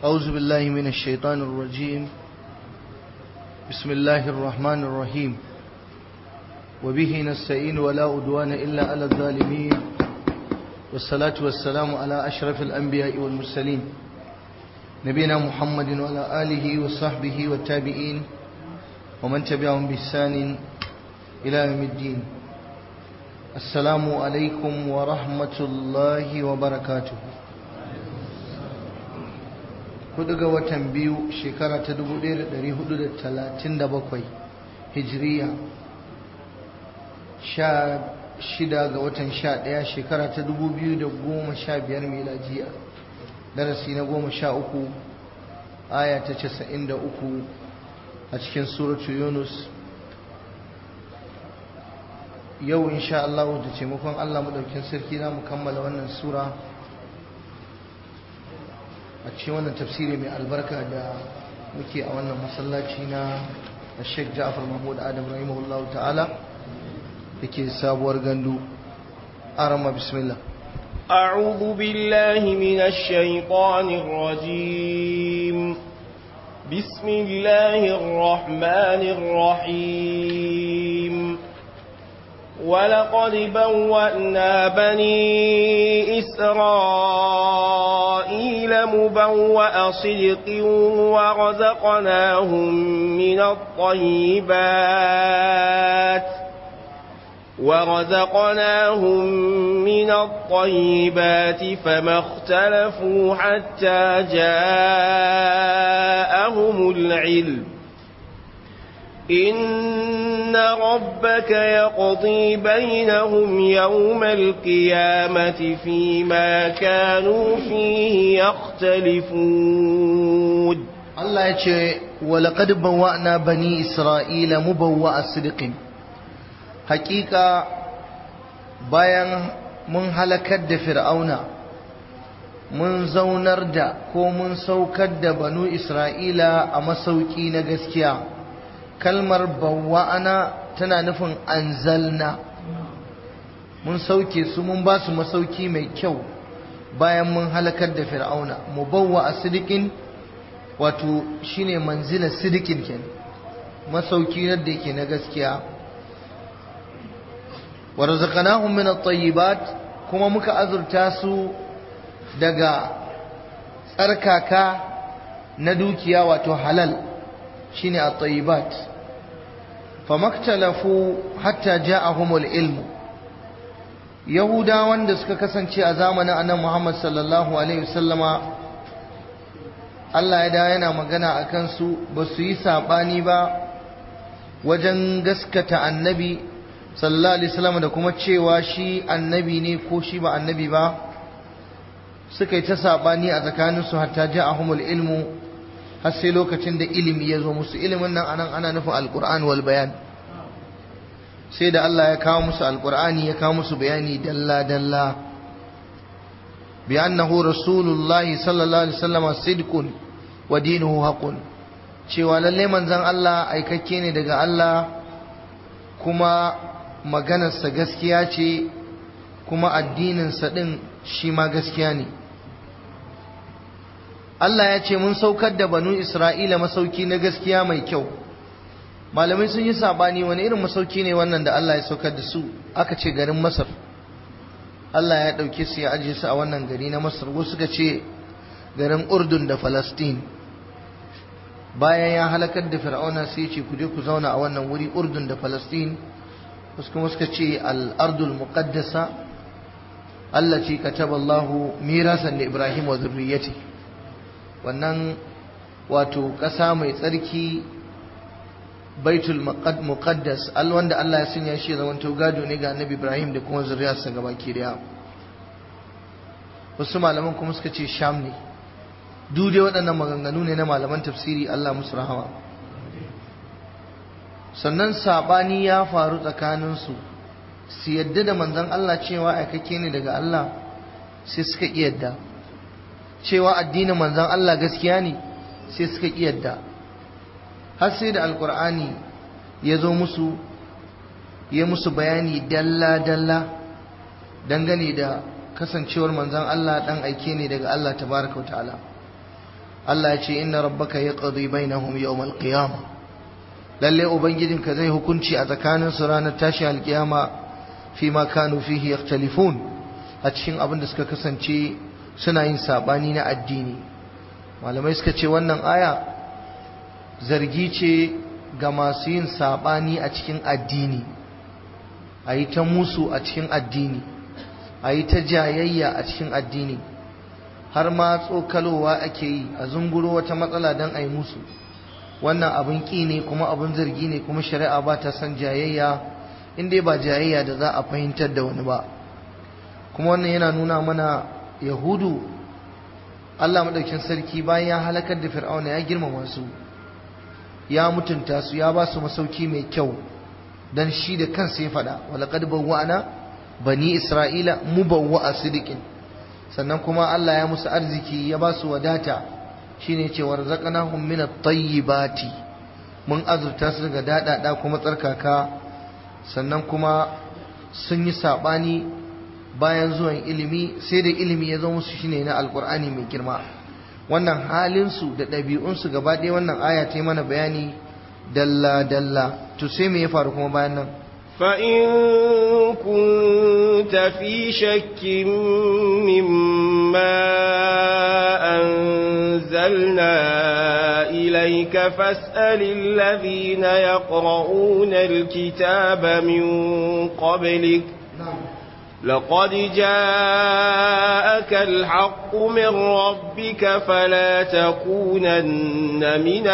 أعوذ بالله من الشيطان الرجيم بسم الله الرحمن الرحيم وبه نستعين ولا أدوان إلا على الظالمين والصلاة والسلام على أشرف الأنبياء والمرسلين نبينا محمد وعلى آله وصحبه والتابعين ومن تبعهم بإحسان إلى يوم الدين السلام عليكم ورحمة الله وبركاته hudu ga watan biyu shekara ta 1437 hijiriya sha shida ga watan sha daya shekara ta 2015 miladiya darasi na goma sha uku aya ta casa'in da uku a cikin suratu yunus yau insha Allah da taimakon Allah madaukin sarki za mu kammala wannan sura a cikin wannan tafsiri mai albarka da muke a wannan masallaci na Sheikh Ja'far Mahmud Adam rahimahullahu ta'ala dake sabuwar gandu arama bismillah أعوذ بالله من الشيطان الرجيم بسم الله الرحمن الرحيم ولقد بوأنا بني إسرائيل مبوأ صدق ورزقناهم من الطيبات ورزقناهم من الطيبات فما اختلفوا حتى جاءهم العلم إن ربك يقضي بينهم يوم القيامة فيما كانوا فيه يختلفون الله يقول ولقد بوأنا بني إسرائيل مبوأ صدق حقيقة bayan mun halakar da fir'auna mun zaunar da ko mun saukar da banu isra'ila a masauki na gaskiya kalmar bawa'ana tana nufin anzalna mun sauke su mun ba su masauki mai kyau bayan mun halakar da fir'auna mubawwa a sidikin wato shine manzila sidikin ken masauki yadda yake na gaskiya wa razaqnahum min at-tayyibat kuma muka azurta su daga tsarkaka na dukiya wato halal shine at-tayyibat famaktalafu hatta ja'ahumul ilmu yahudawan da suka kasance a zamanin annabi Muhammad sallallahu alaihi wasallama Allah ya da yana magana akan su ba su yi sabani ba wajen gaskata annabi sallallahu alaihi wasallam da kuma cewa shi annabi ne ko shi ba annabi ba suka yi ta sabani a tsakaninsu hatta ja'ahumul ilmu har sai lokacin da ilimi ya zo musu ilimin nan anan ana nufin alkur'an wal bayan sai da Allah ya kawo musu alkur'ani ya kawo musu bayani dalla dalla bi annahu rasulullahi sallallahu alaihi wasallam sidqun wa dinuhu haqqun cewa lalle manzon Allah aikakke ne daga Allah kuma maganarsa gaskiya ce kuma addininsa din shi ma gaskiya ne Allah ya ce mun saukar da banu Isra'ila masauki na gaskiya mai kyau malamai sun yi sabani wani irin masauki ne wannan da Allah ya saukar da su aka ce garin Masar Allah ya ɗauke su ya ajiye su a wannan gari na Masar wasu suka ce garin Urdun da Falastin bayan ya halakar da Fir'auna sai ce ku je ku zauna a wannan wuri Urdun da Falastin wasu kuma suka ce al-ardul muqaddasa allati kataba Allahu mirasan li Ibrahim wa zurriyyatihi wannan wato ƙasa mai tsarki baitul muqaddas al wanda Allah ya sanya shi zaman to gado ne ga Annabi Ibrahim da kuma zuriyarsa gabaki daya wasu malaman kuma suka ce Sham ne duk dai waɗannan maganganu ne na malaman tafsiri Allah musu rahama sannan sabani ya faru tsakanin su su yadda da manzon Allah cewa aikake ne daga Allah sai suka iya yadda cewa addinin manzon Allah gaskiya ne sai suka yadda har sai da alkur'ani ya zo musu ya musu bayani dalla-dalla dangane da kasancewar manzon Allah dan aike ne daga Allah tabaraka wa ta'ala Allah ya ce inna rabbaka yaqdi bainahum yawm al-qiyamah lalle ubangijinka zai hukunci a tsakanin su ranar tashi alkiyama fi ma kanu fihi yakhtalifun a cikin abin da suka kasance suna yin sabani na addini malamai suka ce wannan aya zargi ce ga masu yin sabani a cikin addini a yi ta musu a cikin addini a yi ta jayayya a cikin addini har ma tsokalowa ake yi a zunguro wata matsala don a yi musu wannan abin ƙi ne kuma abin zargi ne kuma shari'a ba ta son jayayya in dai ba jayayya da za a fahimtar da wani ba kuma wannan yana nuna mana yahudu allah maɗaukin sarki bayan ya halakar da fir'auna ya girmama su ya mutunta su ya ba su masauki mai kyau dan shi da kansa ya faɗa walaƙad bawwa'ana bani isra'ila mubawwa'a sidiqin sannan kuma Allah ya musu arziki ya ba su wadata shine ce warzaqnahum min at-tayyibati mun azurta su daga dadada kuma tsarkaka sannan kuma sun yi sabani bayan zuwan ilimi sai da ilimi ya zo musu shine na alqur'ani mai girma wannan halin su da ɗabi'un su gaba ɗaya wannan aya ta mana bayani dalla dalla to sai me ya faru kuma bayan nan فإن كنت في شك مما أنزلنا إليك فاسأل الذين يقرؤون الكتاب من قبلك لقد جاءك الحق من ربك فلا تكونن من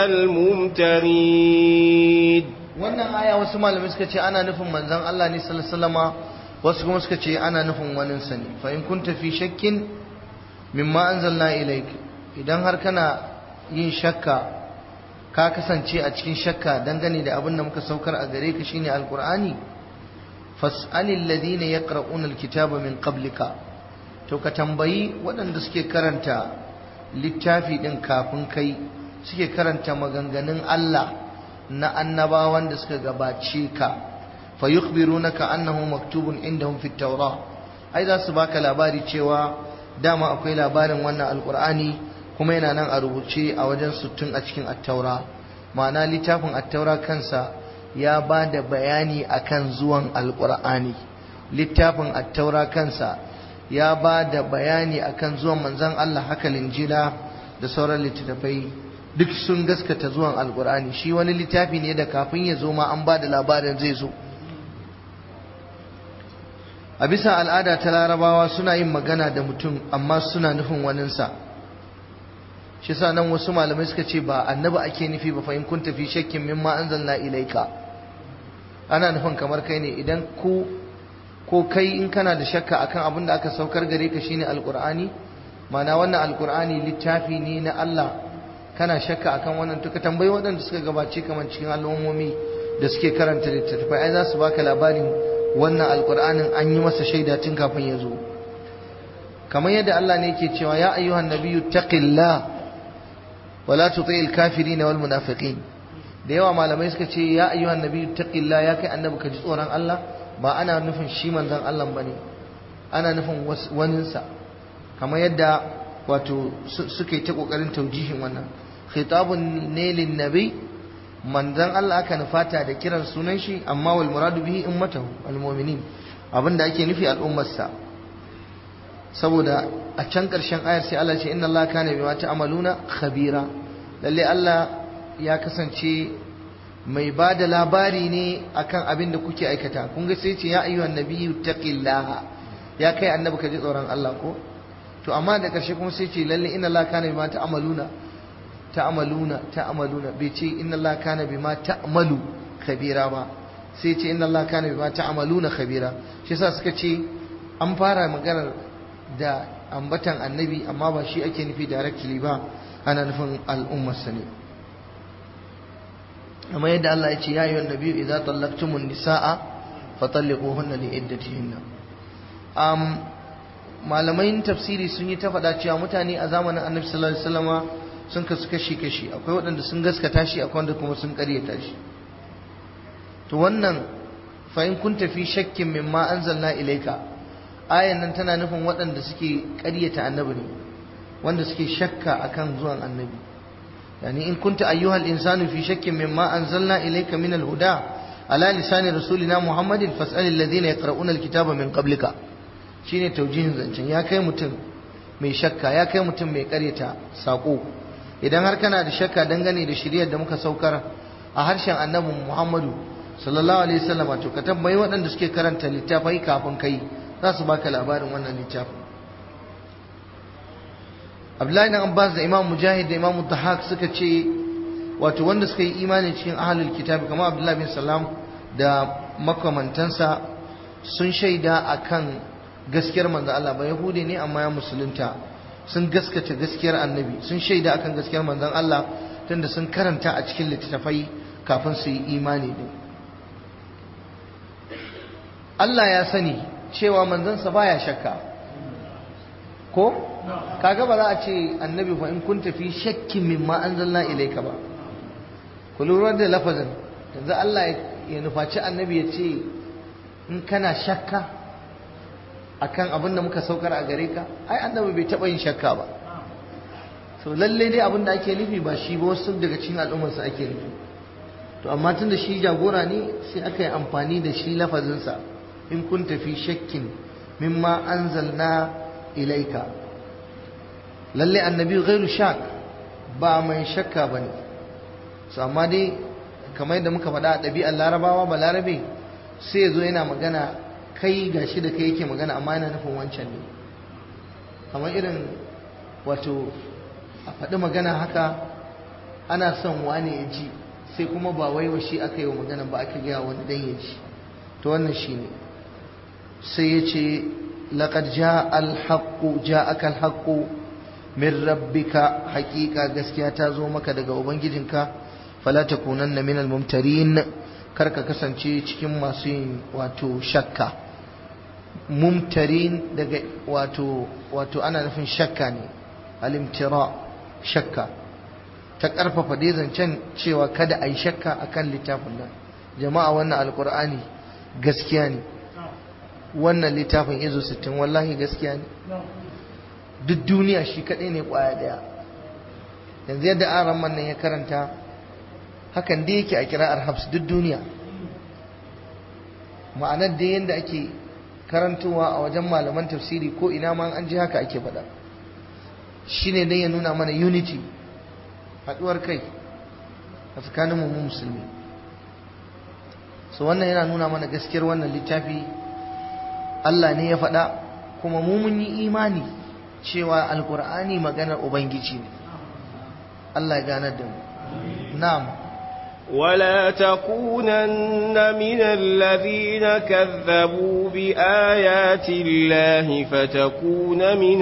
الممترين wannan aya wasu malamai suka ce ana nufin manzon Allah ne sallallahu alaihi wasallama wasu kuma suka ce ana nufin wanin sa ne fa in kunta fi shakkin mimma anzalna ilaik idan har kana yin shakka ka kasance a cikin shakka dangane da abin da muka saukar a gare ka shine alqur'ani fas'alil ladina yaqra'una alkitaba min qablika to ka tambayi waɗanda suke karanta littafi din kafin kai suke karanta maganganun Allah na annabawan da suka gabace ka fa yukhbirunaka annahu maktubun indahum fit tawrah ai za su baka labari cewa dama akwai labarin wannan alqur'ani kuma yana nan a rubuce a wajen suttun a cikin at-taura ma'ana littafin at-taura kansa ya ba da bayani akan zuwan alqur'ani littafin at-taura kansa ya ba da bayani akan zuwan manzon Allah haka linjila da sauran littattafai duk sun gaskata zuwan alkur'ani shi wani littafi ne da kafin ya zo ma an ba da labarin zai zo a bisa al'ada ta larabawa suna yin magana da mutum amma suna nufin waninsa shi sa nan wasu malamai suka ce ba annabi ake nufi ba fahim kun tafi shakkin mimma anzalna ilaika ana nufin kamar kai ne idan ku ko kai in kana da shakka akan abin da aka saukar gare ka shine alkur'ani ma'ana wannan alkur'ani littafi ne na Allah kana shakka akan wannan to ka tambayi waɗanda suka gabace kamar cikin al'ummomi da suke karanta littattafai ai za su baka labarin wannan alqur'anin an yi masa shaida tun kafin ya zo kamar yadda Allah ne yake cewa ya ayyuhan nabiyyu taqillah wala tuti'il kafirin wal munafiqin da yawa malamai suka ce ya ayyuhan nabiyyu taqillah ya kai annabi ka ji tsoron Allah ba ana nufin shi manzon Allah bane ana nufin waninsa kamar yadda wato suke ta kokarin taujihin wannan khitabun ne lin nabi manzon Allah aka nufata da kiran sunan shi amma wal muradu bihi ummatahu al mu'minin abinda ake nufi al'ummarsa saboda a can karshen ayar sai Allah ce inna Allah kana bima ta'maluna khabira lalle Allah ya kasance mai ba da labari ne akan abin da kuke aikata kun ga sai ce ya ayyuhan nabiyyu taqillaha ya kai annabi ka ji tsoron Allah ko to amma da ƙarshe kuma sai ce lalle inna Allah kana bima ta'maluna ta'maluna ta'maluna bai ce inna Allah kana bima ta'malu khabira ba sai ce inna Allah kana bima ta'maluna khabira shi yasa suka ce an fara maganar da ambatan annabi amma ba shi ake nufi directly ba ana nufin al'ummar sa ne amma yadda Allah ya ce ya ayyuhan nabiyyu idza tallaqtumun nisaa fatalliquhunna li iddatihinna um, malamai tafsiri sun yi ta faɗa cewa mutane a zamanin annabi sallallahu alaihi wasallama sun kasu kashi kashi akwai waɗanda sun gaskata shi akwai wanda kuma sun ƙaryata shi to wannan fa in kun tafi shakkin mimma anzalna ilaika ayan nan tana nufin waɗanda suke ƙaryata annabi ne wanda suke shakka akan zuwan annabi yani in kunta ayyuhal insanu fi shakkin mimma anzalna ilayka min al-huda ala lisani rasulina muhammadin fas'al alladhina yaqra'una al-kitaba min qablika shine taujihin zancen ya kai mutum mai shakka ya kai mutum mai karyata sako idan har kana da shakka dangane da shiriyar da muka saukar a harshen annabi muhammadu sallallahu alaihi wasallam to ka tambayi waɗanda suke karanta littafai kafin kai za su baka labarin wannan littafin Abdullahi dan Abbas da Imam Mujahid da Imam Dhahak suka ce wato wanda suka yi imani cikin ahlul kitabi kamar Abdullahi bin Salam da makamantansa sun shaida akan gaskiyar manzo Allah ba Yahudi ne amma ya musulunta sun gaskata gaskiyar annabi sun shaida akan gaskiyar manzon Allah tunda sun karanta a cikin littattafai kafin su yi imani din Allah ya sani cewa manzansa baya shakka ko kaga ba za a ce annabi fa in kun tafi shakkin mimma anzalna ilayka ba ku lura da lafazin yanzu Allah ya nufaci annabi ya ce in kana shakka akan abin da muka saukar a gare ka ai annabi bai taba yin shakka ba so lalle dai abin da ake nufi ba shi ba wasu daga cikin al'ummarsa ake nufi to amma tunda shi jagora ne sai aka yi amfani da shi lafazinsa in kun tafi shakkin mimma anzalna ilaika lalle annabi ghairu shak ba mai shakka bane so amma dai kamar yadda muka faɗa a ɗabi'ar larabawa ba larabe sai ya zo yana magana kai gashi da kai yake magana amma yana nufin wancan ne kamar irin wato a faɗi magana haka ana son wane ya ji sai kuma ba wai wa shi aka yi wa magana ba aka gaya wani dan ya ji to wannan shi ne sai ya ce لقد جاء الحق جاءك الحق من ربك حقيقة gaskiya ta zo maka daga ubangijinka fala takunanna minal mumtarin karka kasance cikin masu yin wato shakka mumtarin daga wato wato ana nufin shakka ne alimtira shakka ta karfafa dai zancen cewa kada a yi shakka akan littafin nan jama'a wannan alkur'ani gaskiya ne wannan littafin izo 60 wallahi gaskiya ne duk duniya shi kaɗai ne ƙwaya ɗaya yanzu yadda aran nan ya karanta hakan dai yake a kira'ar hafs duk duniya ma'anar da yadda ake karantowa a wajen malaman tafsiri ko ina ma an ji haka ake faɗa shine dai ya nuna mana unity haɗuwar kai a tsakanin mu musulmi so wannan yana nuna mana gaskiyar wannan littafi Allah ne ya faɗa kuma mu mun yi imani cewa alkur'ani maganar ubangiji ne Allah ya ganar da mu na'am ولا تكونن من الذين كذبوا بآيات الله فتكون من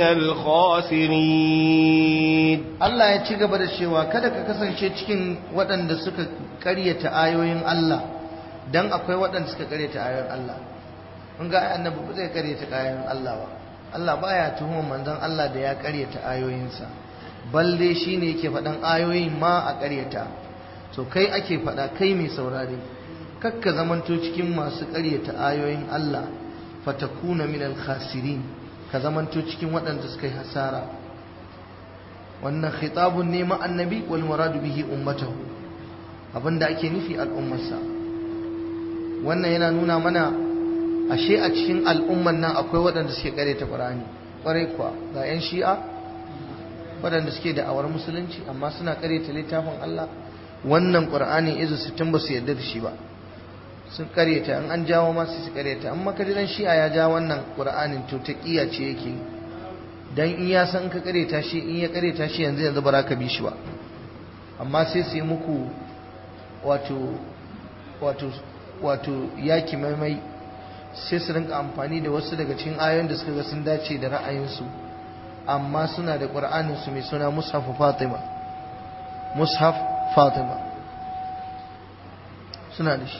الخاسرين Allah ya ci gaba da cewa kada ka kasance cikin waɗanda suka ƙaryata ayoyin Allah dan akwai waɗanda suka ƙaryata ayoyin Allah mun ga annabi ba zai ƙaryata ayoyin Allah ba Allah baya tuhumar manzon Allah da ya ƙaryata ayoyinsa balle shine yake faɗan ayoyin ma a ƙaryata to kai ake faɗa kai mai saurare kakka zamanto cikin masu ƙaryata ayoyin Allah fatakuna minal khasirin ka zamanto cikin waɗanda suka yi hasara wannan khitabun ne ma annabi wal muradu bihi ummatahu abinda ake nufi al'ummarsa wannan yana nuna mana ashe a cikin al'umman nan akwai waɗanda suke ƙaryata Qur'ani ƙwarai kuwa ga 'yan shi'a waɗanda suke da awar musulunci amma suna ƙaryata littafin Allah wannan ƙur'ani izu sittin ba su yarda da shi ba sun karyata in an jawo ma su karyata amma ka dan shi'a ya ja wannan ƙur'anin to ta ƙiya ce yake dan in ya san ka karyata shi in ya karyata shi yanzu yanzu ba za ka bi shi ba amma sai su yi muku wato wato wato yaki maimai sai su rinka amfani da wasu daga cikin ayoyin da suka ga sun dace da ra'ayinsu amma suna da ƙur'anin su mai suna mushaf fatima mushaf Fatima suna da shi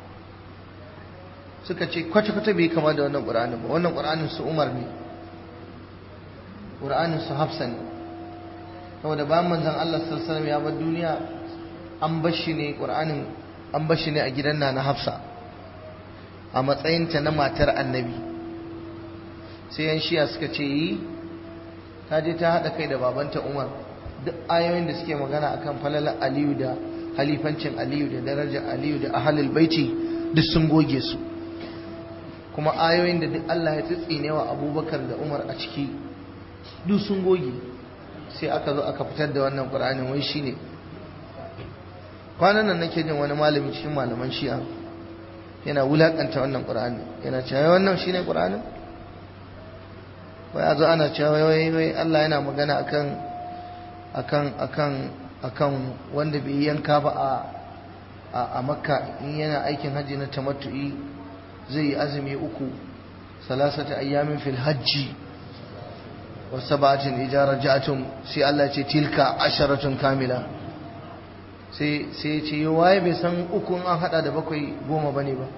suka ce kwata-kwata bai kama da wannan ƙur'anin ba wannan ƙur'anin su Umar ne ƙur'anin su Hafsa ne saboda bayan manzon Allah sallallahu alaihi ya bar duniya an bashi ne ƙur'anin an bashi ne a gidan na Hafsa a matsayinta na matar annabi sai yan shiya suka ce yi ta je ta haɗa kai da babanta umar duk ayoyin da suke magana akan falalar aliyu da halifancin aliyu da darajar aliyu da ahalul baiti duk sun goge su kuma ayoyin da duk Allah ya tsitsine wa abubakar da umar a ciki duk sun goge sai aka zo aka fitar da wannan ƙur'anin wai shine kwanan nan nake jin wani malami cikin malaman shi'a yana wulakanta wannan ƙur'ani yana cewa wannan shine ƙur'anin wai a zo ana cewa wai wai Allah yana magana akan akan akan akan wanda bai yanka ba a a makka in yana aikin hajji na tamattu'i zai yi azumi uku salasata ayyamin fil hajji wa sab'atin idza raja'tum sai Allah ce tilka asharatun kamila sai sai ya ce waye bai san uku an hada da bakwai goma bane ba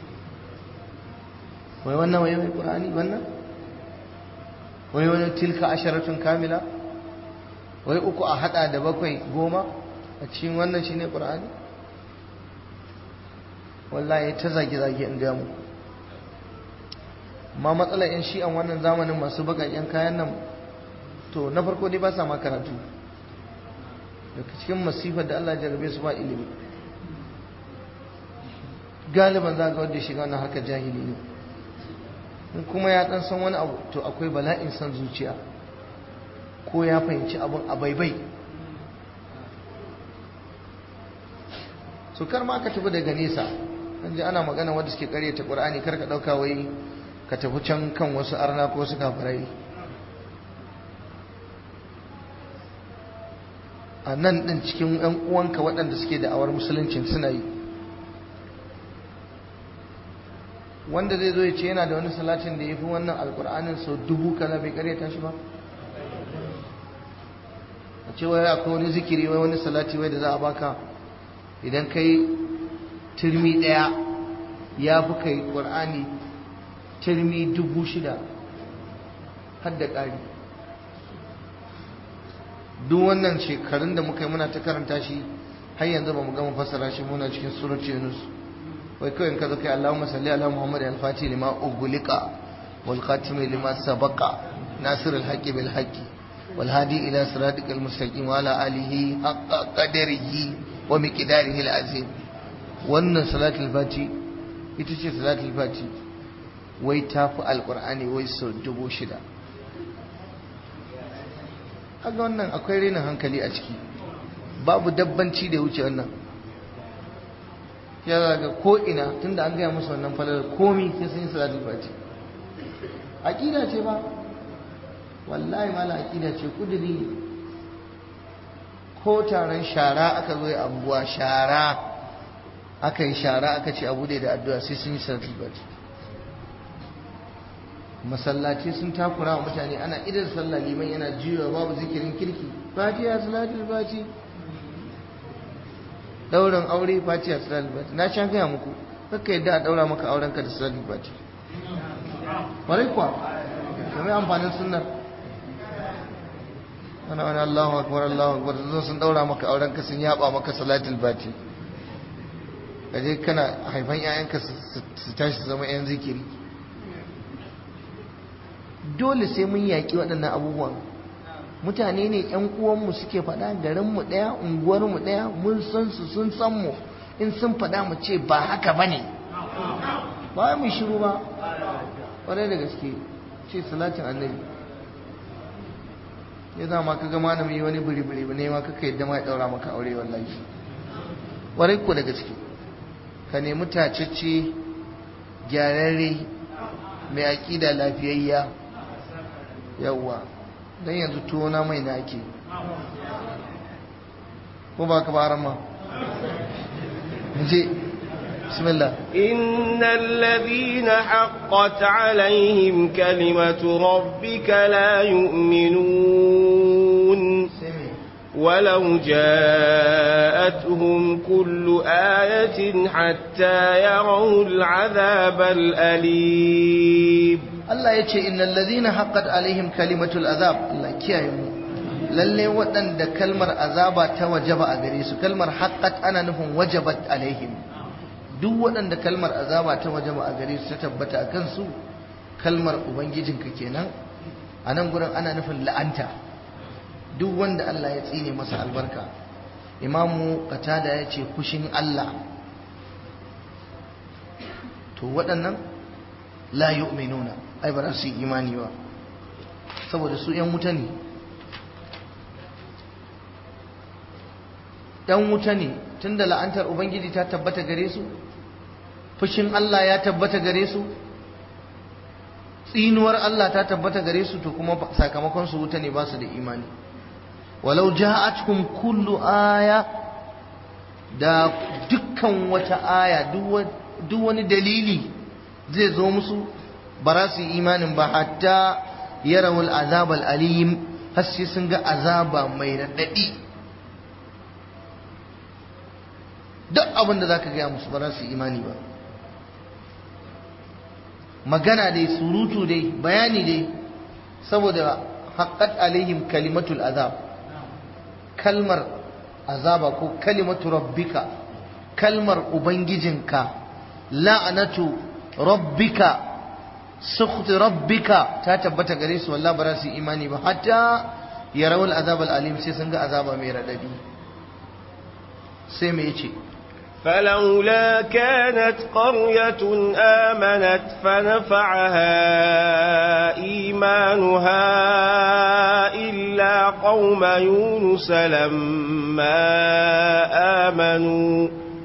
wai wannan wai wai qur'ani wannan wai wani tilka asharatun kamila wai uku a hada da bakwai goma a cikin wannan shine qur'ani wallahi ta zage zage in ga muku amma matsalar yan shi'an wannan zamanin masu bakaken kayan nan to na farko dai ba sa ma karatu daga cikin masifar da Allah jarabe su ba ilimi galiban za ga wanda shiga wannan harkar jahili ne in kuma ya dan san wani abu to akwai bala'in san zuciya ko ya fahimci abun a baibai so kar ma ka tafi daga nesa an ji ana magana wanda suke karyata qur'ani kar ka dauka wai ka tafi can kan wasu arna ko wasu kafirai a nan din cikin yan uwanka waɗanda suke da awar musuluncin suna yi wanda zai zo ya ce yana da wani salatin da ya fi wannan alkur'anin sau dubu kaza bai karyata shi ba a ce wai akwai wani zikiri wai wani salati wai da za a baka idan kai turmi ɗaya ya fi kai ƙur'ani turmi dubu shida har da ƙari duk wannan shekarun da muka yi muna ta karanta shi har yanzu ba mu gama fassara shi muna cikin surat yunus wai kawai ka zo kai allahumma salli ala muhammad al-fati lima ugulika wal khatimi lima sabaqa nasir al-haqqi bil haqqi wal hadi ila siratikal mustaqim wa ala alihi haqqa qadarihi wa miqdarihi al-azim wannan salatul fati ita ce salatul fati wai tafi alqur'ani wai sau dubu shida kaga wannan akwai renin hankali a ciki babu dabbanci da wuce wannan ya zaga ko ina tunda an gaya musu wannan falalar komi sai sun yi salatul fati aqida ce ba wallahi mala aqida ce kudiri ko taron shara aka zo ya anguwa shara aka yi shara aka ce abu da addu'a sai sun yi salatul fati masallaci sun takura wa mutane ana idan sallah liman yana jiwa babu zikirin kirki fatiha salatul fati daurin aure fatiha salatul fati na sha gaya muku kakka yadda a daura maka auren ka da salatul fati kwarai kuwa kamar amfanin sunnar ana wani Allahu akbar Allahu akbar zo sun daura maka auren ka sun yaba maka salatul fati kaje kana haifan 'ya'yanka su tashi su zama 'yan zikiri dole sai mun yaƙi waɗannan abubuwan mutane ne ƴan uwanmu suke faɗa garinmu ɗaya unguwarmu ɗaya mun san su sun san mu in sun faɗa mu ce ba haka ba ne ba mu shiru ba ƙwarai da gaske ce salatin annabi ya za ma kaga malami wani biri-biri ne ma kaka yadda ma ya ɗaura maka aure wallahi ƙwarai ko da gaske ka nemi tacece gyararre mai aƙida lafiyayya yawwa don yanzu tuwona mai na ake ko ba ka bara ma je bismillah إن الذين حقت عليهم كلمة ربك لا يؤمنون ولو جاءتهم كل آية حتى يروا العذاب الأليم Allah ya ce innal ladhina haqqat alaihim kalimatul azab Allah kiyaye mu lalle waɗanda kalmar azaba ta wajaba a gare su kalmar haqqat ana nufin wajabat alaihim duk waɗanda kalmar azaba ta wajaba a gare su ta tabbata a kansu kalmar ubangijinka kenan a nan gurin ana nufin la'anta duk wanda Allah ya tsine masa albarka imamu qatada ya ce fushin Allah to waɗannan la yu'minuna ai ba za su yi imani ba saboda su ‘yan wuta ne ‘yan wuta ne tun da la'antar Ubangiji ta tabbata gare su fushin Allah ya tabbata gare su tsinuwar Allah ta tabbata gare su to kuma sakamakon su wuta ne ba su da imani walau ja'atkum kullu aya da dukkan wata aya duk wani dalili zai zo musu ba za su yi imanin ba hatta yarawul azab alim har sai sun ga azaba mai raɗaɗi duk abin da za ka gaya musu ba za su yi imani ba magana dai surutu dai bayani dai saboda haƙƙat alaihim kalimatul azab kalmar azaba ko kalimatu rabbika kalmar ubangijinka la'anatu rabbika sukhti rabbika ta tabbata gare su wallahi ba za su imani ba hatta yarawul azab alim sai sun ga azaba mai radadi sai me yace فلولا كانت قرية آمنت فنفعها إيمانها إلا قوم يونس لما آمنوا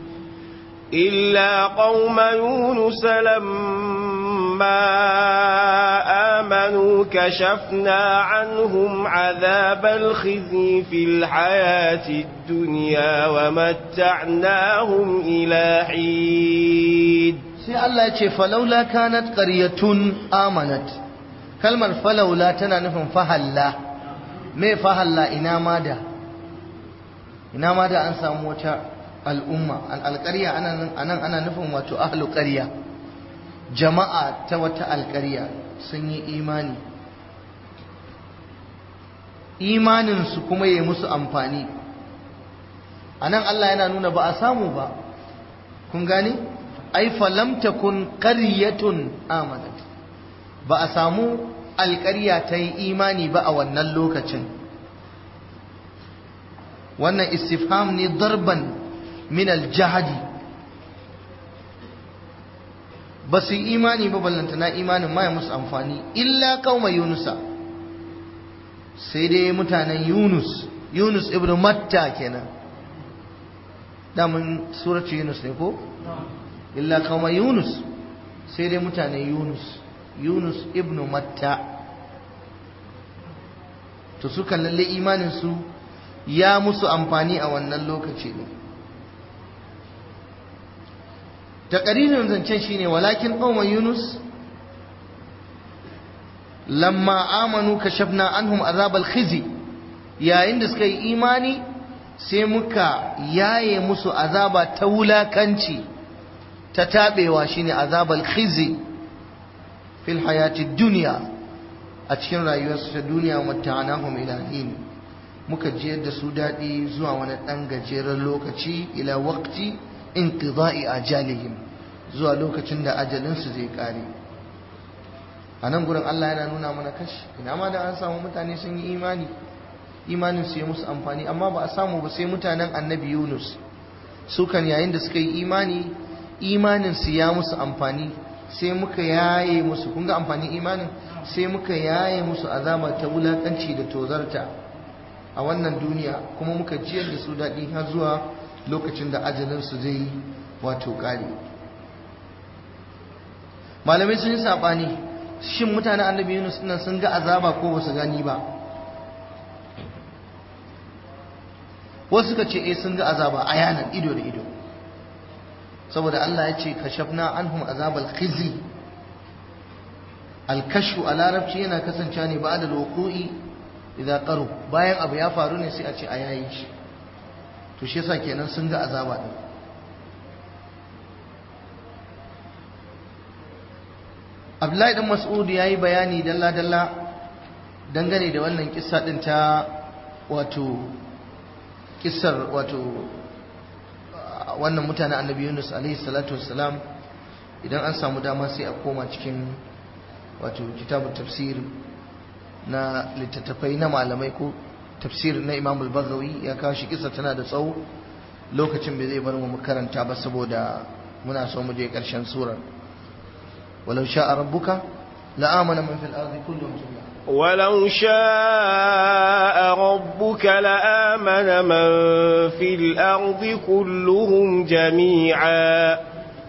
إلا قوم يونس لما آمنوا كشفنا عنهم عذاب الخزي في الحياة الدنيا ومتعناهم إلى حين sai Allah ya ce falaula kanat qaryatun amanat kalmar falaula tana nufin fahalla me fahalla ina ma da ina ma da an samu wata al'umma al'alƙarya anan ana nufin wato ahlu ƙarya jama'a ta wata alƙarya sun yi imani imaninsu kuma ya musu amfani a nan Allah yana nuna ba a samu ba kun gane ai falam takun qaryatun amanat ba a samu alƙarya ta yi imani ba a wannan lokacin wannan istifham ne darban min aljahadi ba su yi imani ba ballantana imanin ma ya musu amfani illa kauma yunusa sai dai mutanen yunus yunus ibn matta kenan damun suratu yunus ne ko illa kauma yunus sai dai mutanen yunus yunus ibn matta to suka lalle imanin su ya musu amfani a wannan lokaci ne taqririn zancen shine walakin qauma yunus lamma amanu kashafna anhum azabal khizi yayin da suka yi imani sai muka yaye musu azaba ta wulakanci ta tabewa shine azabal khizi fil hayati dunya a cikin rayuwarsu ta duniya matta'anahum ila hin muka jiyar da su daɗi zuwa wani ɗan gajeren lokaci ila waqti inqida'i ajalihim zuwa lokacin da ajalinsu zai kare a nan gurin Allah yana nuna mana kashi ina ma da an samu mutane sun yi imani imanin su ya musu amfani amma ba a samu ba sai mutanen annabi Yunus su kan yayin da suka yi imani imanin su ya musu amfani sai muka yaye musu kun ga amfanin imanin sai muka yaye musu azaba ta wulakanci da tozarta a wannan duniya kuma muka jiyar da su daɗi har zuwa lokacin da ajalinsu zai wato ƙare malamai sun yi saɓani shin mutane annabi yunus nan sun ga azaba ko ba su gani ba wasu suka ce eh sun ga azaba a yanar ido da ido saboda Allah ya ce kashafna anhum azabal khizi alkashu a larabci yana kasancewa ne ba da loku'i idan qaru bayan abu ya faru ne sai a ce a yayi shi to shi yasa kenan sun ga azaba din Abdullahi dan Mas'ud yayi bayani dalla dalla dangane da wannan kissa din ta wato kissar wato wannan mutanen Annabi Yunus alaihi salatu wassalam idan an samu dama sai a koma cikin wato kitabut tafsir na littattafai na malamai ko tafsir na imam al-baghawi ya kawo shi kisa tana da tsawo lokacin bai zai bar mu karanta ba saboda muna so mu je karshen surar walau sha'a rabbuka la'amana man fil ardi kulluhum jami'a ولو شاء ربك لآمن من في الأرض كلهم جميعا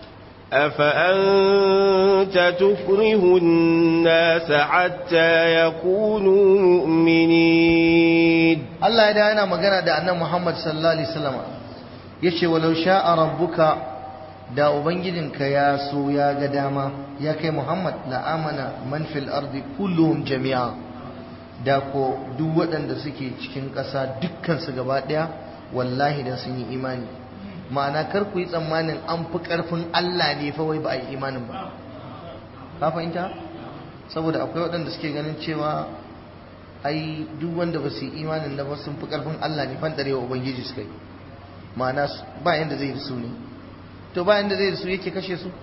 أفأنت تكره الناس حتى يكونوا مؤمنين Allah ya da yana magana da annan Muhammad sallallahu alaihi wasallam yace walau sha'a rabbuka da ubangijinka ya so ya ga dama ya kai Muhammad la amana man fil ardi kulluhum jami'a da ko duk waɗanda suke cikin ƙasa dukkan su gaba ɗaya wallahi da sun yi imani ma'ana kar ku yi tsammanin an fi ƙarfin Allah ne fa wai ba a yi imanin ba ka fahimta saboda akwai waɗanda suke ganin cewa ai duk wanda ba su yi imanin da ba sun fi ƙarfin Allah ne fan ɗarewa ubangiji suka yi ma'ana ba yanda zai da su ne to ba yanda zai da su yake kashe su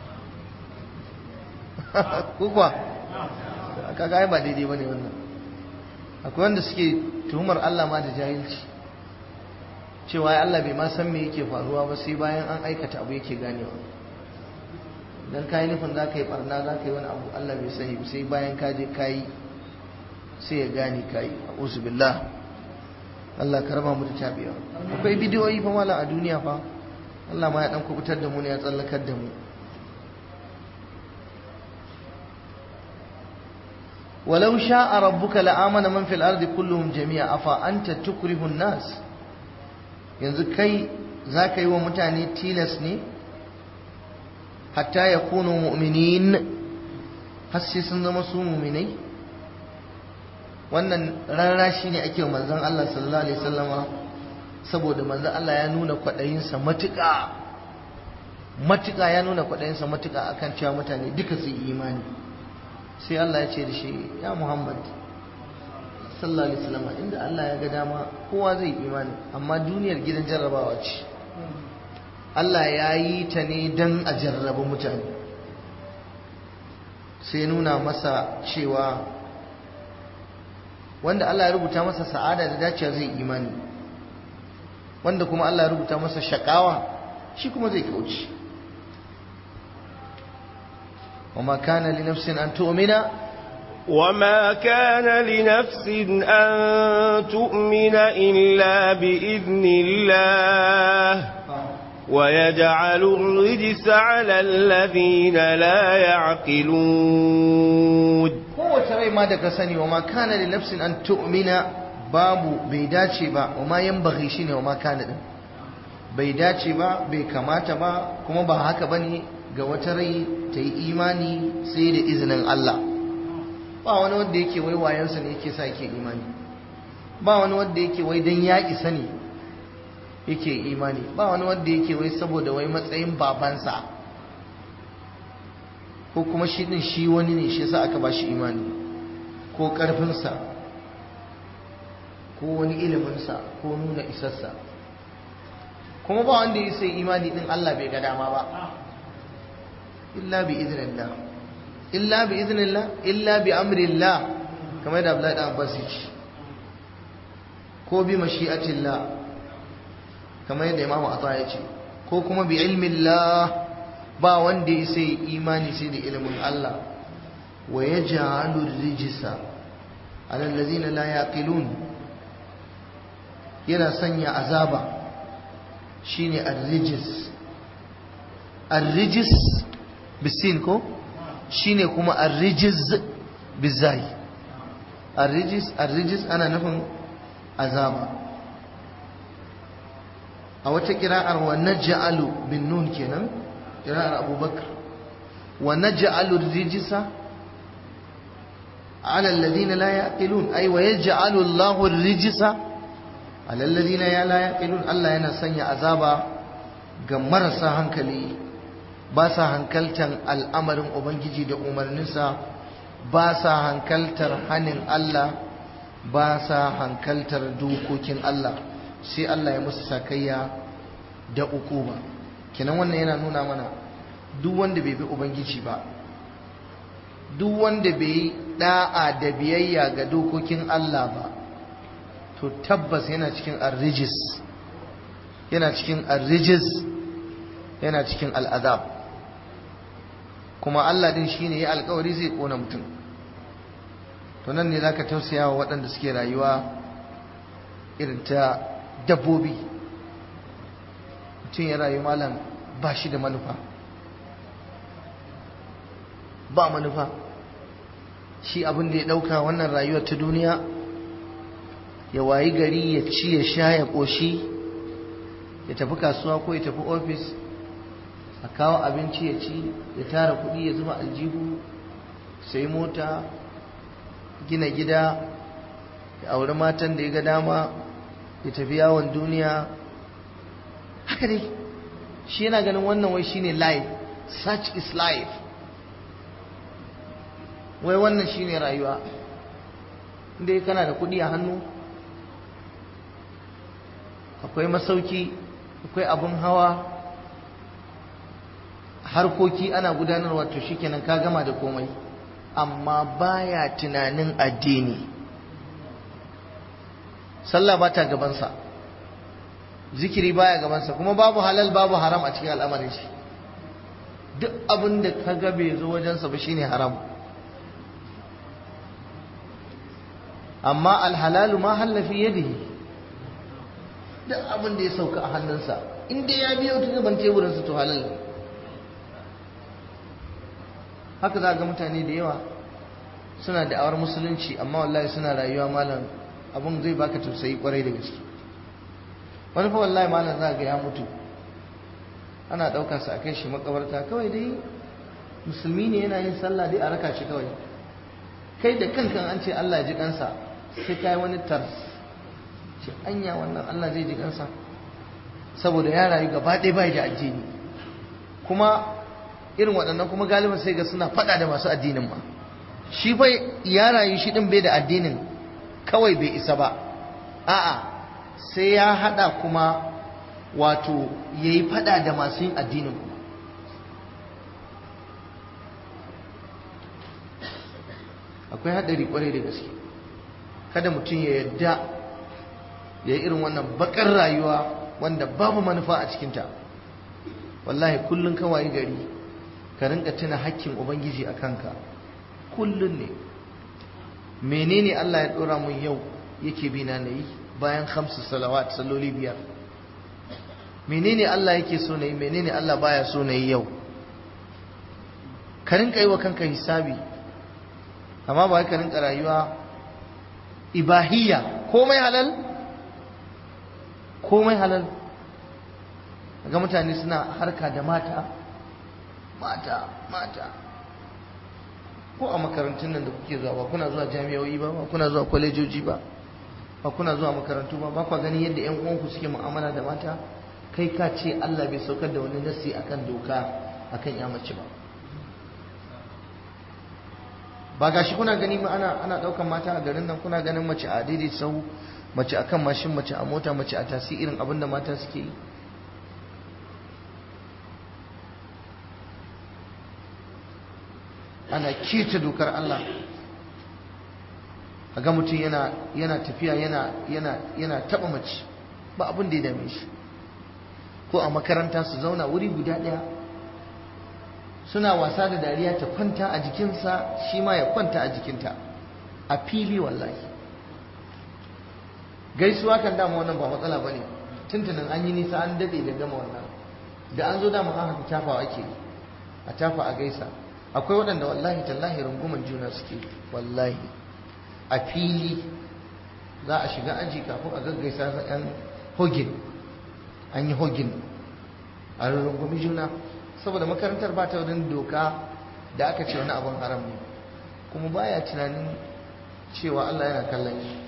ko kuwa kaga ai ba daidai bane wannan akwai wanda suke tuhumar Allah ma da jahilci cewa ai Allah bai ma san me yake faruwa ba sai bayan an aikata abu yake ganewa dan kai nufin za ka yi barna za ka yi wani abu Allah bai sani sai bayan ka je ka yi sai ya gane ka yi a'udhu billah Allah ka raba mu da tabiya akwai bidiyoyi fa mala a duniya fa Allah ma ya dan kubutar da mu ne ya tsallakar da mu ولو شاء ربك لآمن من في الأرض كلهم جميعا أفأنت تكره الناس yanzu kai za ka yi wa mutane tilas ne hatta ya kuno mu'minin har sai sun zama su mu'minai wannan rara shi ne ake manzan Allah sallallahu alaihi wasallama saboda manzan Allah ya nuna kwaɗayinsa matuƙa matuƙa ya nuna kwaɗayinsa matuƙa akan cewa mutane duka su yi imani sai Allah ya ce da shi ya Muhammad sallallahu alaihi wasallam inda Allah ya ga dama kowa zai imani amma duniyar gidan jarrabawa ce Allah ya yi ta ne don a jarraba mutane sai nuna masa cewa wanda Allah ya rubuta masa sa'ada da dacewa zai imani wanda kuma Allah ya rubuta masa shakawa shi kuma zai kauce وما كان لنفس أن تؤمن وما كان لنفس أن تؤمن إلا بإذن الله ويجعل الرجس على الذين لا يعقلون kowace rai ma da ka sani wa ma kana li nafsin an tu'mina babu bai dace ba wa ma yanbaghi shine wa ma kana din bai dace ba bai kamata ba kuma ba haka bane ga wata rai ta yi imani sai da izinin Allah ba wani wanda yake wai wayansa ne yake sa yake imani ba wani wanda yake wai dan ya isa ne yake imani ba wani wanda yake wai saboda wai matsayin babansa ko kuma shi din shi wani ne shi yasa aka bashi imani ko karfinsa ko wani iliminsa ko nuna isarsa kuma ba wanda ya sai imani din Allah bai ga dama ba illa bi idnillah illa bi idnillah illa bi amrillah kamar da Abdullahi dan Abbas yace ko bi mashi'atillah kamar yadda Imam Atha yace ko kuma bi ilmillah ba wanda ya sai imani sai da ilimin Allah wa yaj'alu rijsa ala allazina la yaqilun yana sanya azaba shine ar-rijis ar-rijis bisin ko shine kuma ar-rijiz bizai ar-rijis ar-rijis ana nufin azaba a wata kira'ar wa naj'alu bin nun kenan kira'ar abubakar wa naj'alu ar-rijisa ala alladhina la yaqilun ay wa yaj'alu Allahu ar-rijisa ala alladhina la yaqilun Allah yana sanya azaba ga marasa hankali ba sa hankaltar al'amarin Ubangiji da umarninsa ba sa hankaltar hannun Allah ba sa hankaltar dokokin Allah sai Allah ya musu sakayya da ukuba kenan wannan yana nuna mana duk wanda bai bi Ubangiji ba duk wanda bai yi da'a da biyayya ga dokokin Allah ba to tabbas yana cikin arrijis yana cikin arrijis yana cikin al'azab kuma Allah din shine ya alkawari zai kona mutum to nan ne zaka tausaya wa waɗanda suke rayuwa irin ta dabbobi mutum ya rayu malam ba shi da manufa ba manufa shi abin da ya ɗauka wannan rayuwar ta duniya ya wayi gari ya ci ya sha ya ƙoshi ya tafi kasuwa ko ya tafi ofis a kawo abinci ya ci ya tara kuɗi ya zuba aljihu sai mota gina gida ya auri matan da ya ga dama ya tafi yawon duniya haka dai shi yana ganin wannan wai shine life such is life wai wannan shine rayuwa inda kana da kuɗi a hannu akwai masauki akwai abin hawa harkoki ana gudanarwa to shikenan ka gama da komai amma baya tunanin addini sallah ba ta gabansa zikiri baya gabansa kuma babu halal babu haram a cikin al'amarin shi duk abin da ka ga bai zo wajensa ba shine haram amma alhalalu ma hallafi yadihi duk abin da ya sauka a hannunsa in dai ya biyo ta gaban teburinsa to halal ne haka za ga mutane da yawa suna da'awar musulunci amma wallahi suna rayuwa malam abin zai baka tausayi kwarai da gaske wani fa wallahi malam za ga ya mutu ana ɗaukar sa a kai shi makabarta kawai dai musulmi ne yana yin sallah dai a raka shi kawai kai da kankan an ce Allah ji kansa sai kai wani tars ce anya wannan Allah zai ji kansa saboda ya rayu gaba ɗaya bai da addini kuma irin waɗannan kuma galiban sai ga suna faɗa da masu addinin ma shi fa ya rayu shi ɗin bai da addinin kawai bai isa ba a'a sai ya haɗa kuma wato ya yi faɗa da masu yin addinin kuma akwai haɗari ƙwarai da gaske kada mutum ya yadda ya yi irin wannan bakar rayuwa wanda babu manufa a cikinta wallahi kullum kawai gari ka rinka tuna hakkin ubangiji a kanka kullum ne menene Allah ya dora mun yau yake bi na nayi bayan khamsu salawat salloli biyar menene Allah yake so nayi menene Allah baya so nayi yau ka rinka yi wa kanka hisabi amma ba ka rinka rayuwa ibahiyya komai halal komai halal ga mutane suna harka da mata mata mata ko a makarantun nan da kuke zuwa ba kuna zuwa jami'o'i ba ba kuna zuwa kwalejoji ba ba kuna zuwa makarantu ba ba kwa ganin yadda yan uwanku suke mu'amala da mata kai ka ce Allah bai saukar da wani nasi akan doka akan ya mace ba ba gashi kuna gani ma ana ana daukan mata a garin nan kuna ganin mace a daidai sau mace akan mashin mace a mota mace a tasi irin abin da mata suke yi ana keta dokar Allah a ga mutum yana yana tafiya yana yana yana taba mace ba abin da ya dame shi ko a makaranta su zauna wuri guda ɗaya suna wasa da dariya ta kwanta a jikinsa shi ma ya kwanta a jikinta a fili wallahi gaisuwa kan dama wannan ba matsala ba ne tuntunin an yi nisa an daɗe da gama wannan da an zo dama an haka tafawa ake a tafa a gaisa akwai waɗanda wallahi tallahi runguman juna suke wallahi a fili za a shiga aji kafin a gaggaisa sa yan hogin an yi hogin a rungumi juna saboda makarantar ba ta wurin doka da aka ce wani abin haram ne kuma baya tunanin cewa Allah yana kallon shi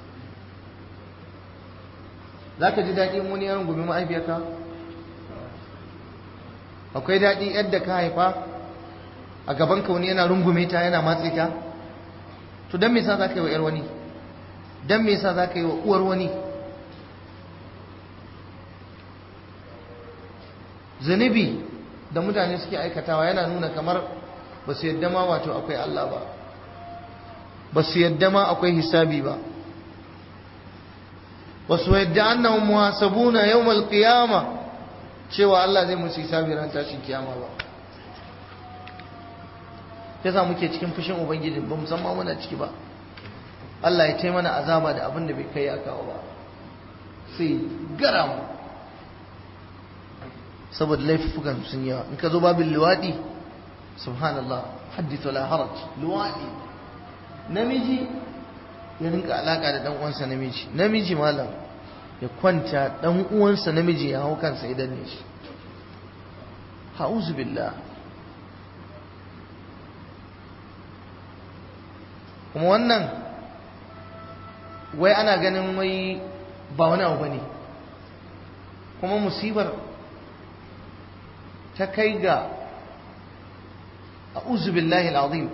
za ka ji daɗi wani ya rungumi ma'aifiyarka akwai daɗi yadda ka haifa a gaban ka wani yana rungume ta yana matse ta to dan me yasa zaka yi wa yar wani dan me yasa zaka yi wa uwar wani zunubi da mutane suke aikatawa yana nuna kamar ba su yadda ma wato akwai Allah ba ba su yadda ma akwai hisabi ba ba su yadda annahum muhasabuna yawmal qiyama cewa Allah zai musu hisabi ran tashin kiyama ba yasa muke cikin fushin ubangiji ba musamman muna ciki ba Allah ya taimana azaba da abin da bai kai ya kawo ba sai gara mu saboda laifukan sun yawa in ka zo babin luwaɗi subhanallah haddith la haraj luwaɗi namiji ya rinka alaka da dan uwansa namiji namiji malam ya kwanta dan uwansa namiji ya hau kansa idan ne shi ha'uzu billah kuma wannan wai ana ganin wai ba wani abu bane kuma musibar ta kai ga a'udhu billahi alazim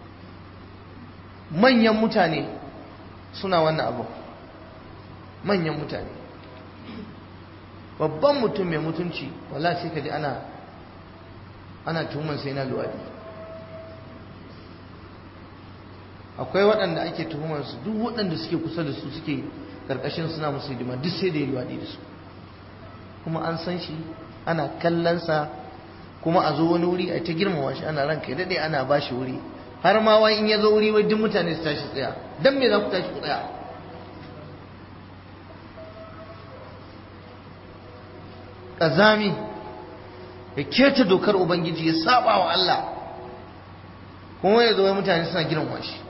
manyan mutane suna wannan abu manyan mutane babban mutum mai mutunci wala sai ka ji ana ana tuhumar sai na luwadi akwai waɗanda ake tuhumar su duk waɗanda suke kusa da su suke karkashin suna musu hidima duk sai da ya luwadi da su kuma an san shi ana kallonsa kuma a zo wani wuri a ta girmama shi ana ranka daɗe ana ba shi wuri har ma wai in ya zo wuri wai duk mutane su tashi tsaya don me za ku tashi ku tsaya ƙazami ya keta dokar ubangiji ya saba wa Allah kuma ya zo wai mutane suna girmama shi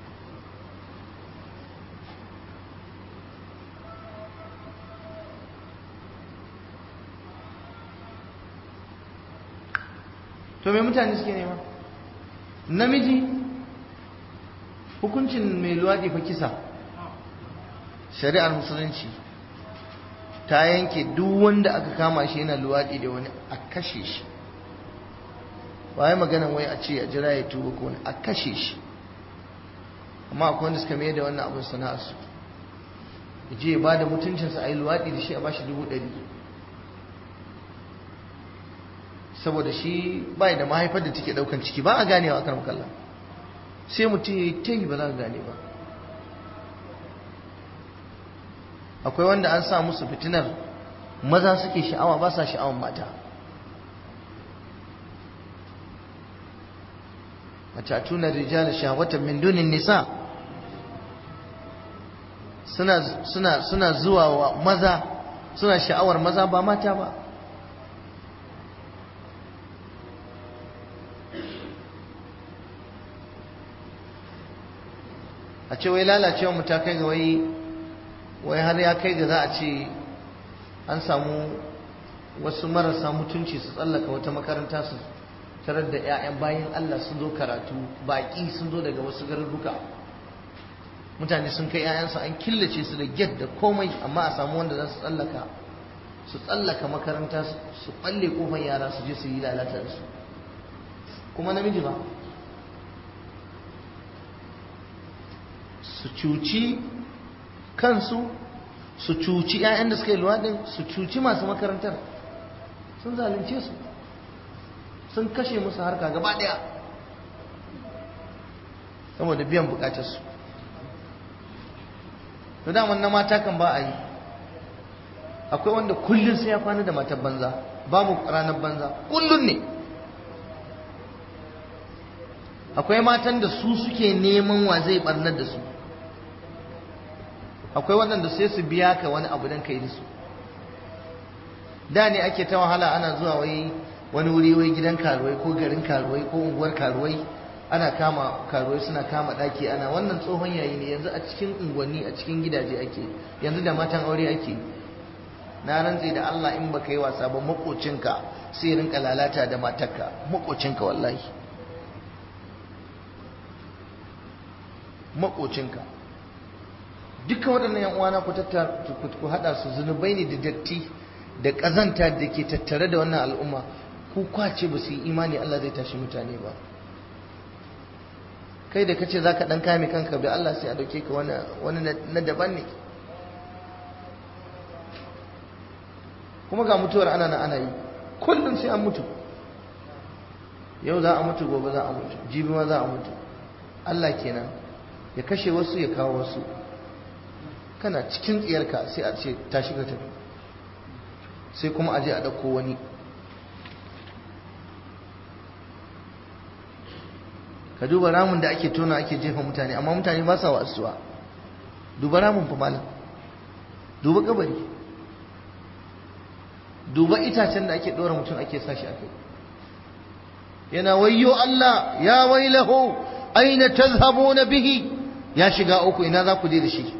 to me mutane suke nema namiji hukuncin mai luwaɗi fa kisa shari'ar musulunci ta yanke duk wanda aka kama shi yana luwaɗi da wani a kashe shi ba yi magana wai a ce a jira ya tuba ko wani a kashe shi amma akwai wanda suka mai da wannan abin sana'arsu ya je ba da mutuncinsa a yi luwaɗi da shi a bashi dubu ɗari saboda shi bai da mahaifar da take daukan ciki ba a ganewa akan makalla sai mutum ya yi ta yi ba za ka gane ba akwai wanda an sa musu fitinar maza suke sha'awa ba sa sha'awan mata a tuna rijala shahwatan min dunin nisa suna suna suna zuwa wa maza suna sha'awar maza ba mata ba a ce wai lalacewa mu ta kai ga wai wai har ya kai ga za a ce an samu wasu marasa mutunci su tsallaka wata makaranta su tarar da 'ya'yan bayan Allah sun zo karatu baƙi sun zo daga wasu garuruka mutane sun kai 'ya'yansu an killace su da get da komai amma a samu wanda za su tsallaka su tsallaka makaranta su balle kofar yara su je su yi lalata da su kuma namiji ba su cuci kansu su cuci 'ya'yan da suka yi luwaɗin su cuci masu makarantar sun zalunce su sun kashe musu harka gaba ɗaya saboda biyan bukatarsu da daman na mata kan ba a yi akwai wanda kullum sai ya kwana da matar banza babu ranar banza kullum ne akwai matan da su suke neman wa zai barnar da su akwai waɗanda sai su biya ka wani abu don ka yi da su da ne ake ta wahala ana zuwa wai wani wuri wai gidan karuwai ko garin karuwai ko unguwar karuwai ana kama karuwai suna kama ɗaki ana wannan tsohon yayi ne yanzu a cikin unguwanni a cikin gidaje ake yanzu da matan aure ake na rantse da Allah in baka yi wasa ba makocinka sai rinka lalata da matarka makocinka wallahi makocinka duka waɗannan yan uwana ku tattara ku hada su zunubai ne da datti da ƙazanta da ke tattare da wannan al'umma ku kwace ba su yi imani Allah zai tashi mutane ba kai da kace zaka dan kame kanka da Allah sai a dauke ka wani wani na daban ne kuma ga mutuwar ana na ana yi kullum sai an mutu yau za a mutu gobe za a mutu jibi ma za a mutu Allah kenan ya kashe wasu ya kawo wasu kana cikin tsiyarka sai a ce tashi ka tafi sai kuma aje a ɗauko wani ka duba ramin da ake tona ake jefa mutane amma mutane ba sa wasuwa duba ramin fa malam duba kabari duba itacen da ake ɗora mutum ake sashi a kai yana wayyo Allah ya wailahu aina tazhabuna bihi ya shiga uku ina za ku je da shi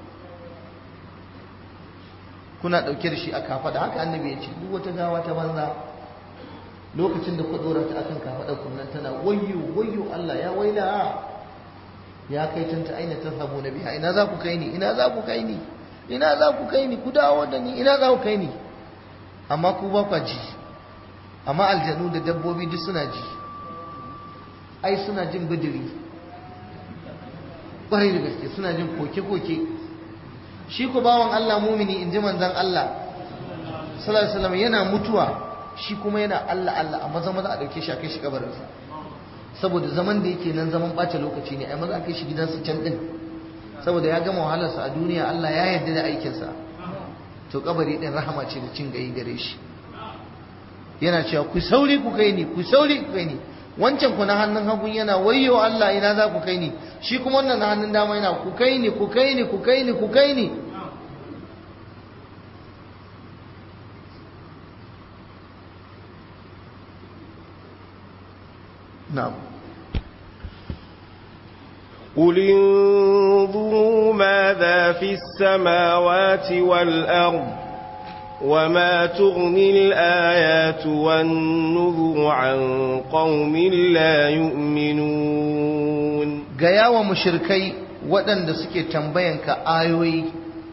kuna ɗauke da shi a kafaɗa haka annabi ya ce duk wata gawa ta banza lokacin da ku ɗora ta akan kafaɗa kunnan tana wayyo wayyo Allah ya waila ya kai tanta aina tazhabuna biha ina za ku kai ni ina za ku kai ni ina za ku kai ni ku dawo da ni ina za ku kai ni amma ku ba kwa ji amma aljanu da dabbobi duk suna ji ai suna jin bidiri ƙwarai da gaske suna jin koke-koke shi ku bawan Allah mumini in ji manzan Allah sallallahu alaihi wasallam yana mutuwa shi kuma yana Allah Allah a maza maza a dauke shi a kai shi kabarinsa saboda zaman da yake nan zaman ɓata lokaci ne ai maza a kai shi gidansa can din saboda ya gama wahalarsa a duniya Allah ya yarda da aikinsa to kabari din rahama ce da cin gayi gare shi yana cewa ku sauri ku kai ni ku sauri ku kai ni wancan ku na hannun hagun yana wayyo Allah ina za ku kai ni shi kuma wannan na hannun dama yana ku kai ni ku kai ni ku kai ni ku kai ni na'am قل انظروا ماذا في السماوات والأرض وما تغني الآيات والنذر عن قوم لا يؤمنون gaya wa mushrikai waɗanda suke tambayanka ayoyi